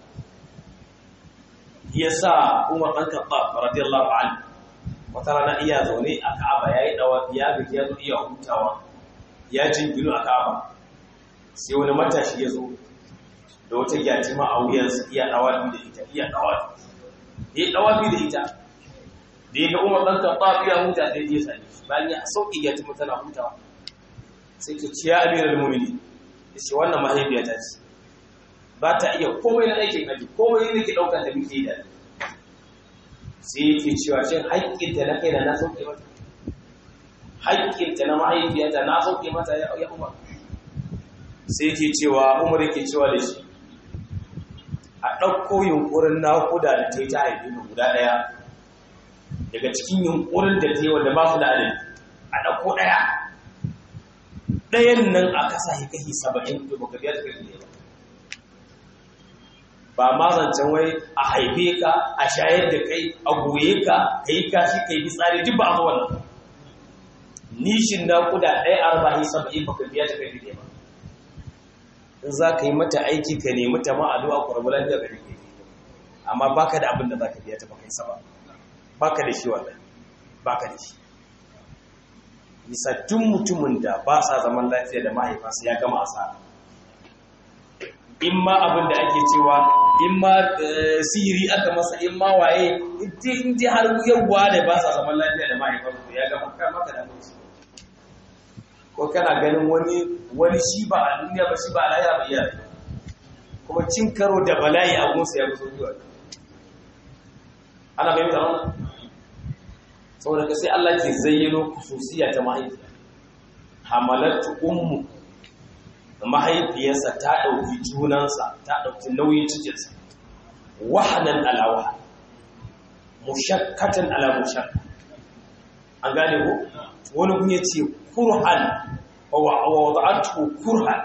yasa Umar dan Khattab radiyallahu anhu wata rana iya zaune a Ka'aba yayi dawa ya gaji ya zo iya hutawa ya jingino a Ka'aba sai wani matashi ya zo da wata gyatima a wuyansa iya dawafi da ita iya dawafi ya dawafi da ita da ya ga Umar dan Khattab ya huta sai ya sani bayan ya sauki gyatima tana hutawa sai ta ce ya amiral mu'minin yace wannan mahaifiyata ce ba ta iya komai na aikin haji komai ne ke ɗaukar da muke da sai yake cewa shin haƙƙinta na kai da na sauke mata haƙƙinta na mahaifiyata na sauke mata ya ya umar sai yake cewa umar yake cewa da shi a ɗauko yunƙurin naƙuda da ta yi ta haifi mu guda ɗaya daga cikin yunƙurin da ta yi wanda ba su da adadi a ɗauko ɗaya ɗayan nan a kasa shi kashi saba'in to baka biya ta kai ne ba ba ma zancen wai a haife ka a shayar da kai a goye ka ka yi kashi ka yi tsari duk ba a zuwa nan nishin naƙuda ɗaya arba'in saba'in baka biya ta kai ba in za ka yi mata aiki ka nemi ta ma addu'a kwarbulan da gari ke amma baka da abin da za ka biya ta baka yi saba baka da shi wallahi baka da shi bisa duk mutumin da ba sa zaman lafiya da mahaifansa ya gama asara in ma abin da ake cewa in ma sihiri aka masa in ma waye in ji har yawwa da ba sa zaman lafiya da mahaifansa ya gama kan maka da mutu ko kana ganin wani wani shi ba a duniya ba shi ba a lahira ba iya kuma cin karo da bala'i a gunsa ya fi zuwa ana bai da wannan saboda ka sai Allah ke zayyano kususiya ta mahaifiya hamalatu ummu mahaifiyarsa ta ɗauki junansa ta ɗauki nauyin cikinsa wahanan alawa mushakkatan ala mushakka an gane ko wani kun yace kurhan wa wada'atu kurhan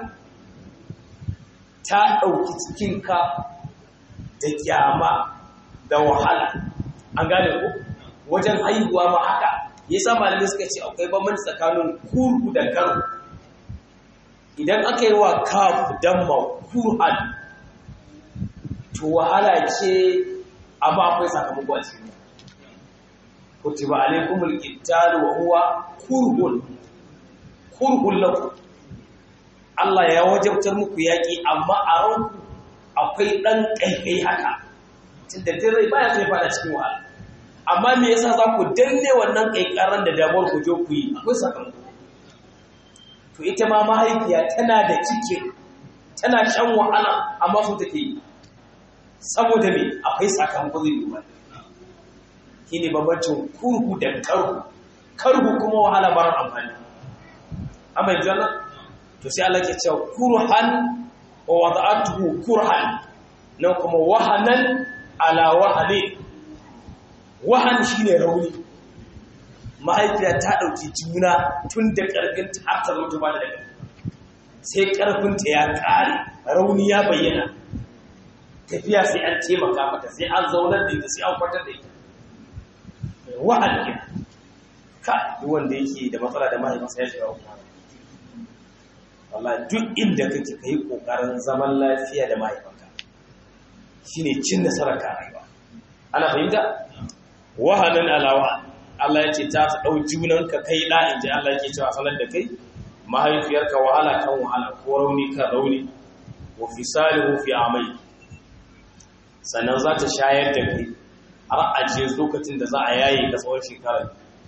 ta ɗauki cikinka da kyama da wahala an gane ko wajen haihuwa ma haka yasa malamai suka ce akwai bambanci tsakanin kurhu da karu idan aka yi wa kaf damma kurhan to wahala ce amma akwai sakamako a cikin kutiba alaikumul qitalu wa huwa kurhun kurhun lakum Allah ya wajabtar muku yaki amma a ranku akwai dan kaikai haka tunda dai baya sai fada cikin wahala amma me yasa za ku danne wannan kaikaran da damuwar ku je ku yi akwai sakamako to ita ma mahaifiya tana da cike tana shan wahala amma su take yi saboda me akwai sakamako zai yi ba shine bambancin kurhu da karhu karhu kuma wahala marar amfani amma yanzu nan to sai Allah ke cewa kurhan wa wada'atuhu kurhan nan kuma wahanan ala wahani wahan shine rauni mahaifiya ta dauki juna tun da karfin ta har ta mutu ba da daga sai karfin ta ya kare rauni ya bayyana tafiya sai an taimaka mata sai an zaunar da ita sai an kwatar da ita wahan ke ka wanda yake da matsala da mahaifinsa ya shiga kuma wallahi duk inda kake kai kokarin zaman lafiya da mahaifanka shine cin nasarar ka rayuwa ana fahimta wahanan alawa Allah ya ce ta ta ɗau junanka kai ɗa in ji Allah yake cewa sanar da kai mahaifiyarka wahala kan wahala ko rauni kan rauni wa fisalihu fi amai sannan za ta shayar da kai har a je lokacin da za a yaye ka tsawon shekarar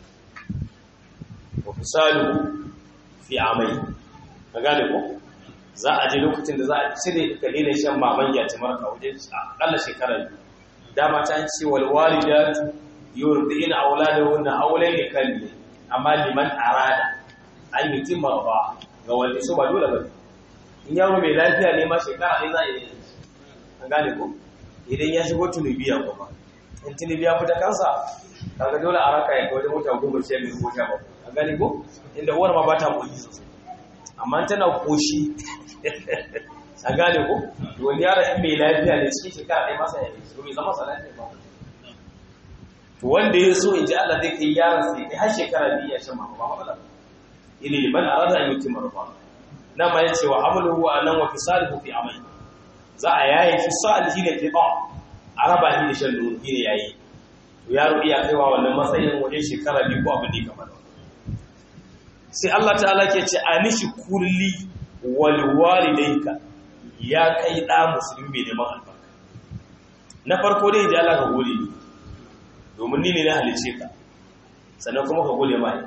wa fisalihu fi amai ka gane ko za a je lokacin da za a cire ka daina shan maman ya ta marka wajen akalla shekarar dama ta ce wal walidatu yurdina auladahunna hawlayn kalli amma liman arada an yi timma ba ga wanda su ba dole ba in yaro mai lafiya ne ma shekara ne za a yi an gane ko idan ya shigo tunubiya kuma in tunubiya fita kansa kaga dole a raka ya wajen wata goma sha biyu ko sha bakwai an gane ko inda uwar ma ba ta koshi sosai amma tana koshi an gane ko wani yaro in mai lafiya ne cikin shekara ɗaya masa ya yi su bai zama sa lafiya ba to wanda ya so in ji Allah zai kai yaron sai kai har shekara biyu ya shan mama ba matsala ili liman arada an yuti marfa na ma yace wa amaluhu anan wa fisalihu fi amai za a yayi fisal shine fi ba araba ni da shan nono shine yayi to yaro iya kaiwa wannan matsayin wajen shekara biyu ko abin da kamar sai Allah ta'ala ke ce anishi kulli wal walidayka ya kai da musulmi mai neman albarka na farko dai da Allah ka gode ni domin ni ne na halice ka sannan kuma ka gode mai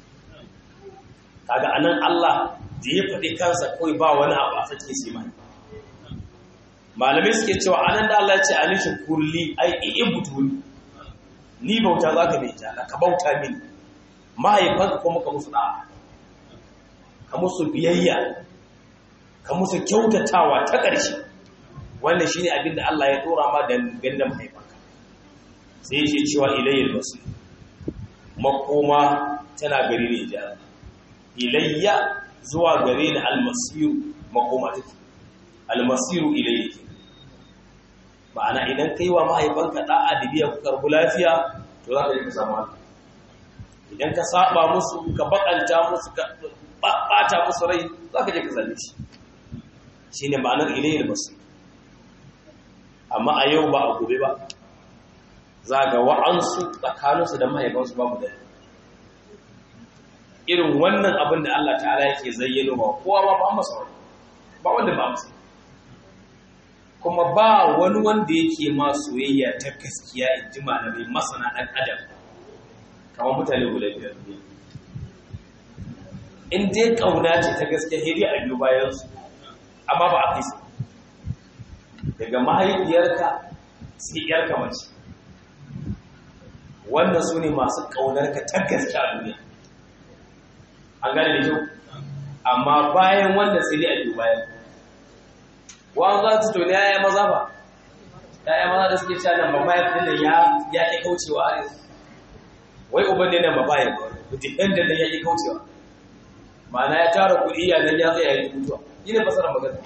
kaga anan Allah da ya faɗi kansa kawai ba wani abu a sake shi mai malamai suke cewa anan da Allah ya ce alishin kurli ai ibutuni ni bauta zaka bai ta ka bauta mini mahaifanka kuma ka musu da'a ka musu biyayya ka musu kyautatawa ta ƙarshe wannan shine abin da Allah ya dora ma da ganda mahaifanka sai yake cewa ilayyal basir makoma tana gari ne jihar ilayya zuwa gare ni almasiru makoma take almasiru ilayya ke ma'ana idan kai wa mahaifanka da'a da biya ku karbu lafiya to za ka je ka samu haka idan ka saba musu ka bakanta musu ka bata musu rai za ka je ka zalle shi shine ma'anar ilayya basir amma a yau ba a gobe ba za ga wa'ansu tsakaninsu da mahaifansu babu da irin wannan abin da Allah ta'ala yake zayyano ba kowa ba ba masa wani ba wanda ba masa kuma ba wani wanda yake ma soyayya ta gaskiya in ji malamai masana ɗan adam kamar mutane guda biyar ne in dai ƙauna ce ta gaskiya hiri a biyu bayansu amma ba a fi daga mahaifiyarka sai ‘yarka mace wannan su ne masu ƙaunarka ta gaske a duniya an gane da kyau amma bayan wannan sai dai a biyu bayan wani za su toni ya maza ba ya maza da suke cewa nan babba ya fi da ya ƙi kaucewa a yanzu wai uban ne nan babba ya mutum ɗan da ya ƙi kaucewa ma'ana ya tara kuɗi ya nan ya zai ya yi mutuwa yi ne fasarar magana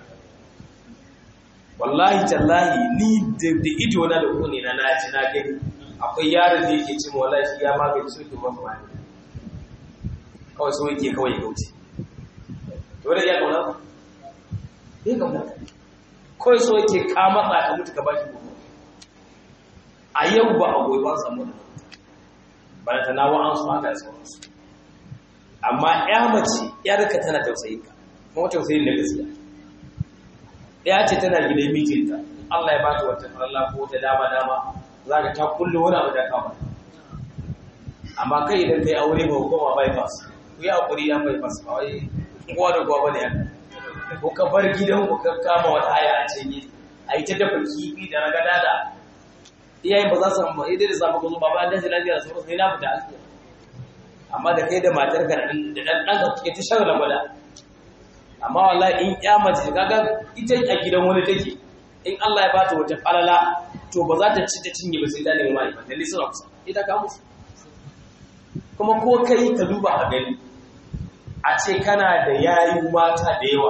wallahi tallahi ni da ido na da kone na na ci na gani akwai yaron da yake cin wallahi shi ya magani su ke mafi wani kawai so yake kawai ya kauce to da ya kauna ba ya kauna kawai so yake ka matsa ka mutu ka ba shi gudu a yau ba a goyi ba samu da ba da tanawa an su haka da sauransu amma ya mace yarka tana tausayin ka kuma tausayin da gaskiya ya ce tana gidan mijinta Allah ya bata wata faralla ko ta dama dama za ka ta kulle wani abu da kama amma kai idan kai aure ba hukuma bypass ku yi hakuri ya bypass ba wai kowa da kowa bane haka ko ka bar gidan ku ka kama wata haya a cinye a yi ta dafa kifi da ragada da iyayen ba za su amma idan da samu kuzo ba ba an dace lafiya da sauransu sai na fita aski amma da kai da matar ka da dan dan ka kike ta shan rabada amma wallahi in ya mace kaga ita a gidan wani take in Allah ya bata wata falala to ba za ta ci ta cinye ba sai ta nemi mai da ni suna kusa ita ka musu kuma ko kai ka duba a gani a ce kana da yayu mata da yawa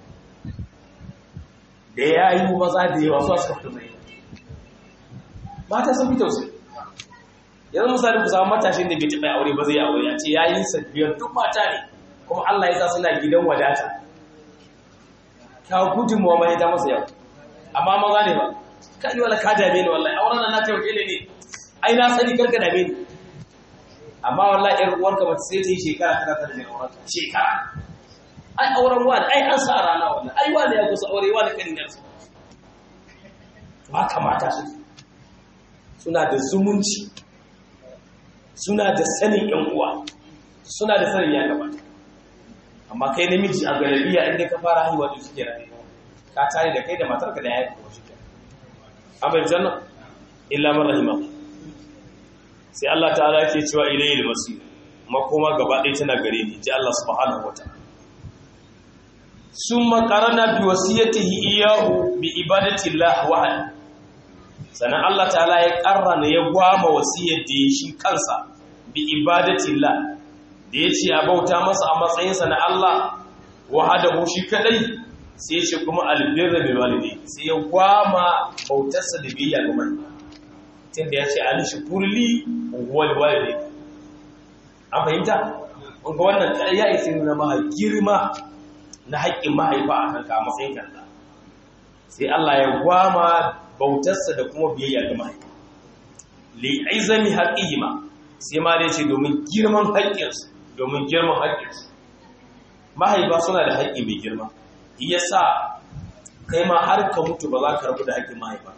da yayu maza da yawa su suka fito mai mata sun fi tausayi yanzu misali ku samu matashin da bai taɓa aure ba zai yi aure a ce yayin sabbiyar duk mata ne kuma Allah ya sa suna gidan wadata ta gudunmuwa mai ta masa yau amma maza ne ba ka yi wala ka dame ni wallahi auren nan na ta wakile ne ai na sani karka dame ni amma wallahi ƴar uwarka ba sai ta yi shekara tana tana da auren shekara ai auren wani ai an sa rana wannan ai wani ya kusa aure wani kan da su to haka mata su suna da zumunci suna da sanin ƴan uwa suna da sanin ya gabata amma kai namiji a galabiya inda ka fara haihuwa to shi kenan ka tare da kai da matarka da yayin ko shi kenan amma janna illa man rahima sai Allah ta'ala yake cewa ilayil masir makoma gaba ɗaya tana gare ni ji Allah subhanahu wataala summa qarana bi wasiyatihi iyahu bi ibadati Allah wahid sannan Allah ta'ala ya karrana ya gwama wasiyar da shi kansa bi ibadati Allah da ya ce a bauta masa a matsayinsa na Allah wahadahu shi kadai sai ya ce kuma albirra bil walidai sai ya gwama bautarsa da biyayya ga mai tunda ya ce ali shukurli wal walidai an fahimta ga wannan ya isa nuna ma girma na haƙƙin mahaifa a kanka a matsayin kanka sai Allah ya gwama bautarsa da kuma biyayya ga mahaifa li aizami haqqihima sai ma dai ce domin girman haƙƙinsu domin girman haƙƙinsu mahaifa suna da haƙƙi mai girma iya sa kai ma har ka mutu ba za ka rabu da haƙƙin mahaifa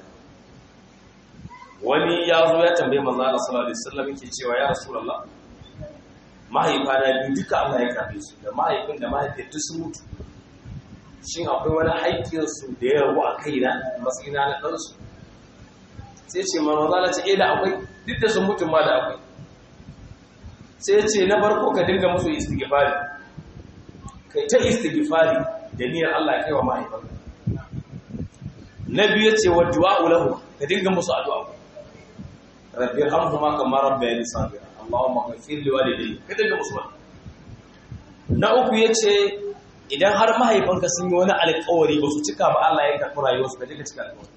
wani ya zo ya tambaye manzo Allah sallallahu alaihi wasallam yake cewa ya rasulullah mahaifa na biyu duka Allah ya kafe su da mahaifin da mahaifiyar duk sun mutu shin akwai wani haƙƙin su da ya rabu a kaina matsayina na ɗansu sai ce manzo Allah ce eh da akwai duk da sun mutu ma da akwai sai ce na farko ka dinga musu istighfari kai ta istighfari da niyyar Allah kai wa mahaifanka na biyu ce wa du'a lahu ka dinga musu addu'a rabbi irhamhuma kama rabbayani saghira allahumma ighfir li walidayya ka dinga musu wannan na uku yace idan har mahaifanka sun yi wani alƙawari ba su cika ba Allah ya karɓi rayuwarsu ka dinga cika alƙawari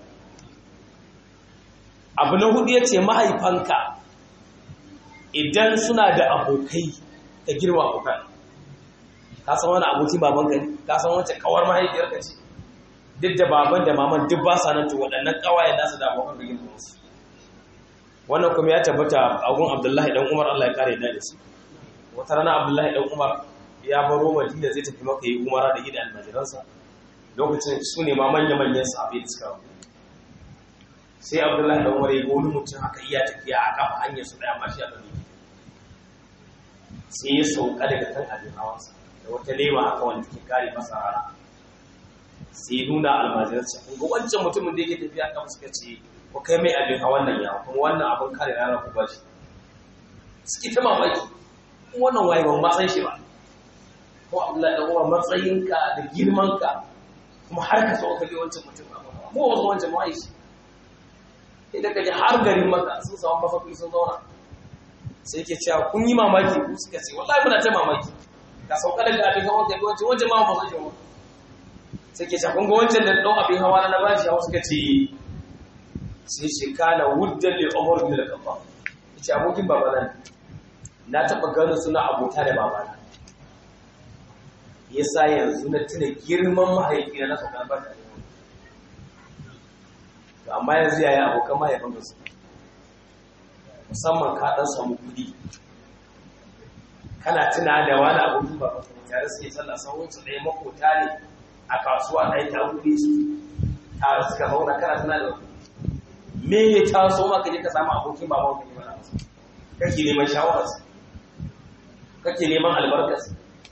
abu na hudu yace mahaifanka idan suna da abokai ka girma abokan ka san wani abokin babanka ne ka san wacce kawar mahaifiyarka ce duk da baban da maman duk ba sa nan to waɗannan kawaye nasu da abokan ka girma musu wannan kuma ya tabbata a gun abdullahi dan umar allah ya kare da su wata rana abdullahi dan umar ya baro madina zai tafi maka yi umara da gidan almajiransa lokacin su ne ma manya-manyan sahabbai da suka sai abdullahi dan umar ya ga wani mutum haka iya tafiya a kafa hanyar su daya mashi a gani sai ya sauka daga kan abin hawansa da wata lema haka wanda ke kare masa rana sai nuna almajiransa kun ga wancan mutumin da yake tafiya kafa suka ce ko kai mai abin hawan nan yawa kuma wannan abin kare rana ku bashi suke ta mamaki kuma wannan waye ban ma san shi ba ko Abdullahi dan uwa matsayinka da girmanka kuma har ka so ka ga wancan mutum ba mu wasu wancan mu aishi idan ka ji har garin maka sun samu mafafi sun zauna sai ke cewa kun yi mamaki ku suka ce wallahi muna ta mamaki ka sauka daga abin hawan ka ga wancan wancan ma ba san shi ba sai ke cewa kun ga wancan da ɗan abin hawa na bashi hawa suka ce sai shi kana wuddan li umar bin al-khattab yace abokin babana na taba ganin suna abota da babana yasa yanzu na tuna girman mahaifina na sauka ba to amma yanzu yaya abokan mahaifin su musamman ka dan samu kudi kana tuna da wani abokin babanka ne tare suke sallah sahun su ɗaya makota ne a kasuwa ɗaya ta wuri su tare suka zauna kana tuna da wani me ya taso maka je ka samu abokin baban ka ne mana kake neman shawararsa kake neman albarkarsa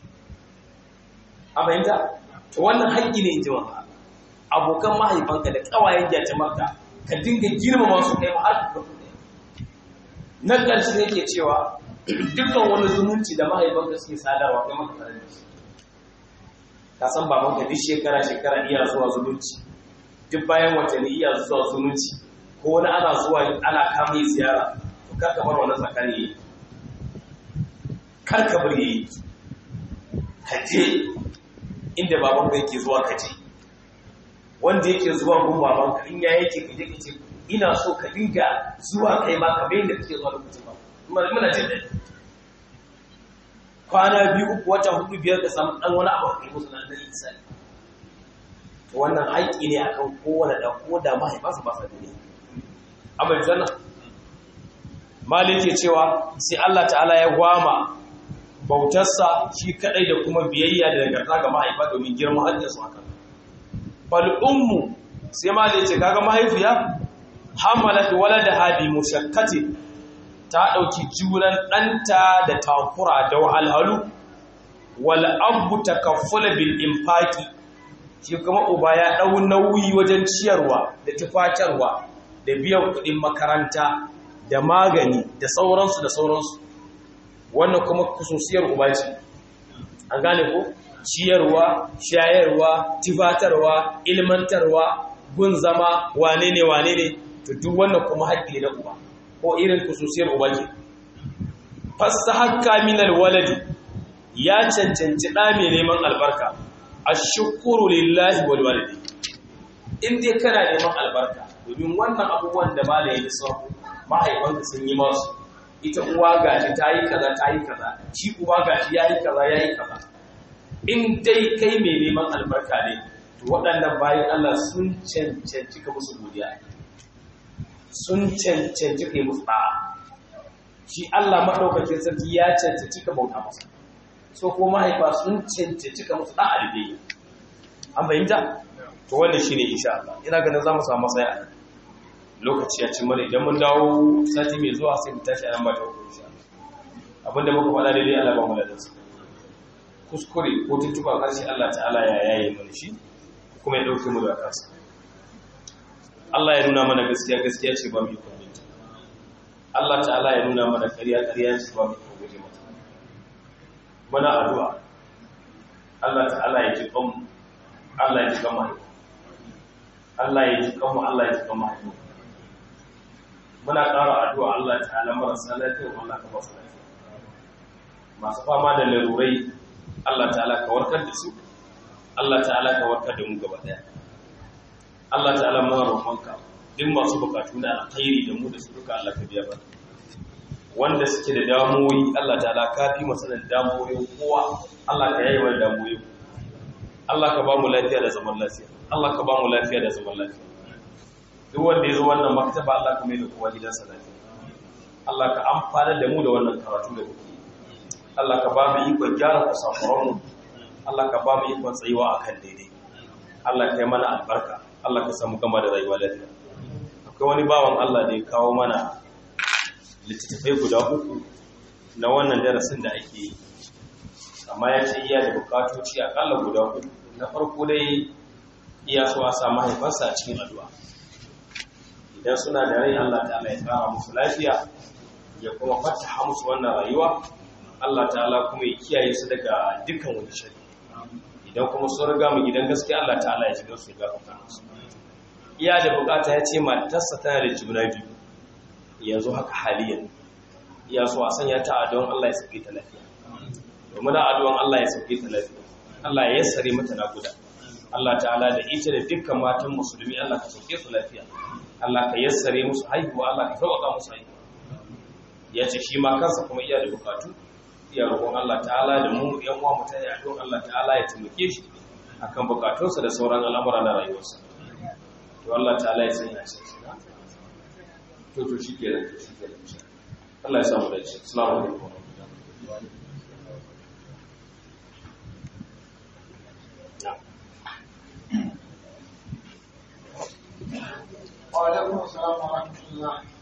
a fahimta to wannan haƙƙi ne in ji maka abokan mahaifanka da ƙawayen jatimarka ka dinga girmama su kai har na ƙarshe ne ke cewa dukkan wani zumunci da mahaifanka suke sadarwa kai maka tare da shi ka san babanka duk shekara shekara iya zuwa zumunci duk bayan watanni iya zuwa zumunci ko wani ana zuwa ana kama yi ziyara to kar ka bar wannan tsakani yi kar ka bar yi ka je inda baban ka yake zuwa ka je wanda yake zuwa gun baban ka in ya yake ka je ka ce ina so ka dinga zuwa kai ma ka bayin da kake zuwa lokacin ba muna jin daɗi kwana biyu uku wata hudu biyar ka samu dan wani abu kai musu nan da insani to wannan haƙƙi ne akan kowane da ko da mahaifansa ba sa duniya abin zanna malik ke cewa sai Allah ta'ala ya gwama bautarsa shi kadai da kuma biyayya da nagarta ga mahaifa domin girman hajjinsu haka fal ummu sai malik ce kaga mahaifiya hamalat waladaha bi mushakkati ta dauki juran danta da takura da wahalhalu wal abu takaffula bil infaqi shi kuma uba ya dau nauyi wajen ciyarwa da tufatarwa da biyan kudin makaranta da magani da sauransu da sauransu wannan kuma kususiyar uba ce an gane ko ciyarwa shayarwa tifatarwa ilmantarwa gun zama wane ne wane ne to duk wannan kuma haƙƙi na uba ko irin kususiyar uba ke fasta hakka minal waladi ya cancanci ɗa mai neman albarka ashukuru lillahi wal walidi in dai kana neman albarka domin wannan abubuwan da malaye da sauran mahaifanka sun yi masu ita uwa gashi ta yi kaza ta yi kaza shi uba gashi ya yi kaza ya yi kaza in dai kai mai neman albarka ne to waɗannan bayan Allah sun cancanci ka musu godiya sun cancanci ka yi musu ɗa'a shi Allah maɗaukakin sarki ya cancanci ka bauta masa so ko mahaifa sun cancanci ka musu ɗa'a da dai an fahimta to wannan shine insha Allah ina ganin za mu samu matsaya a nan lokaci ya ci mana idan mun dawo sati mai zuwa sai mu tashi a nan ba ta hukun insha abinda muka faɗa daidai Allah ba mu da dansa kuskure ko tuntuba karshe Allah ta'ala ya yaye mana shi kuma ya dauke mu da kansa Allah ya nuna mana gaskiya gaskiya ce ba mu yi kwamita Allah ta'ala ya nuna mana ƙarya ƙarya ce ba mu yi guje mata muna addu'a Allah ta'ala ya ji kanmu Allah ya ji kan mahaifa Allah ya ji kanmu Allah ya ji kan mahaifa muna ƙara addu'a Allah ta'ala marasa lafiya Allah ka ba su lafiya masu fama da larurai Allah ta'ala ka warkar da su Allah ta'ala ka warkar da mu gaba daya Allah ta'ala mu roƙonka duk masu bukatu na alkhairi da mu da su duka Allah ka biya ba wanda suke da damuwoyi Allah ta'ala ka fi masa da damuwoyi kowa Allah ka yayi wa damuwoyi Allah ka ba mu lafiya da zaman lafiya Allah ka ba mu lafiya da zaman lafiya duk wanda ya zo wannan maktaba Allah ka mai da kowa gidansa lafiya Allah ka amfana da mu da wannan karatu da muke Allah ka ba mu ikon gyara kusafuranmu Allah ka ba mu ikon tsayuwa akan daidai Allah ka yi mana albarka Allah ka samu gama da rayuwa lafiya akwai wani bawan Allah da ya kawo mana littattafai guda uku na wannan darasin da ake yi amma ya ce iya da bukatoci akalla guda uku na farko dai iya so a samu haifarsa a cikin addu'a idan suna da rai Allah ta'ala ya tsara musu lafiya ya kuma fataha musu wannan rayuwa Allah ta'ala kuma ya kiyaye su daga dukkan wani shari idan kuma sun riga mu gidan gaskiya Allah ta'ala ya shiga su ya gafarta musu iya da bukata ya ce matarsa tana da juna biyu yanzu haka haliyan iya so a sanya ta a don Allah ya sauke ta lafiya domin addu'an Allah ya sauke ta lafiya Allah ya yassare mata nakuda Allah ta'ala da ita da dukkan matan musulmi Allah ka sauke su lafiya Allah ka yassare musu haihuwa Allah ka sauƙa musu haihuwa ya ce shi ma kansa kuma iya da bukatu iya roƙon Allah ta'ala da mu yan uwa mu tayi addu'an Allah ta'ala ya taimake shi akan bukatunsa da sauran al'amura na rayuwarsa to Allah ta'ala ya sanya shi to to shikenan to shikenan Allah ya samu dace assalamu alaikum وعليكم السلام ورحمة الله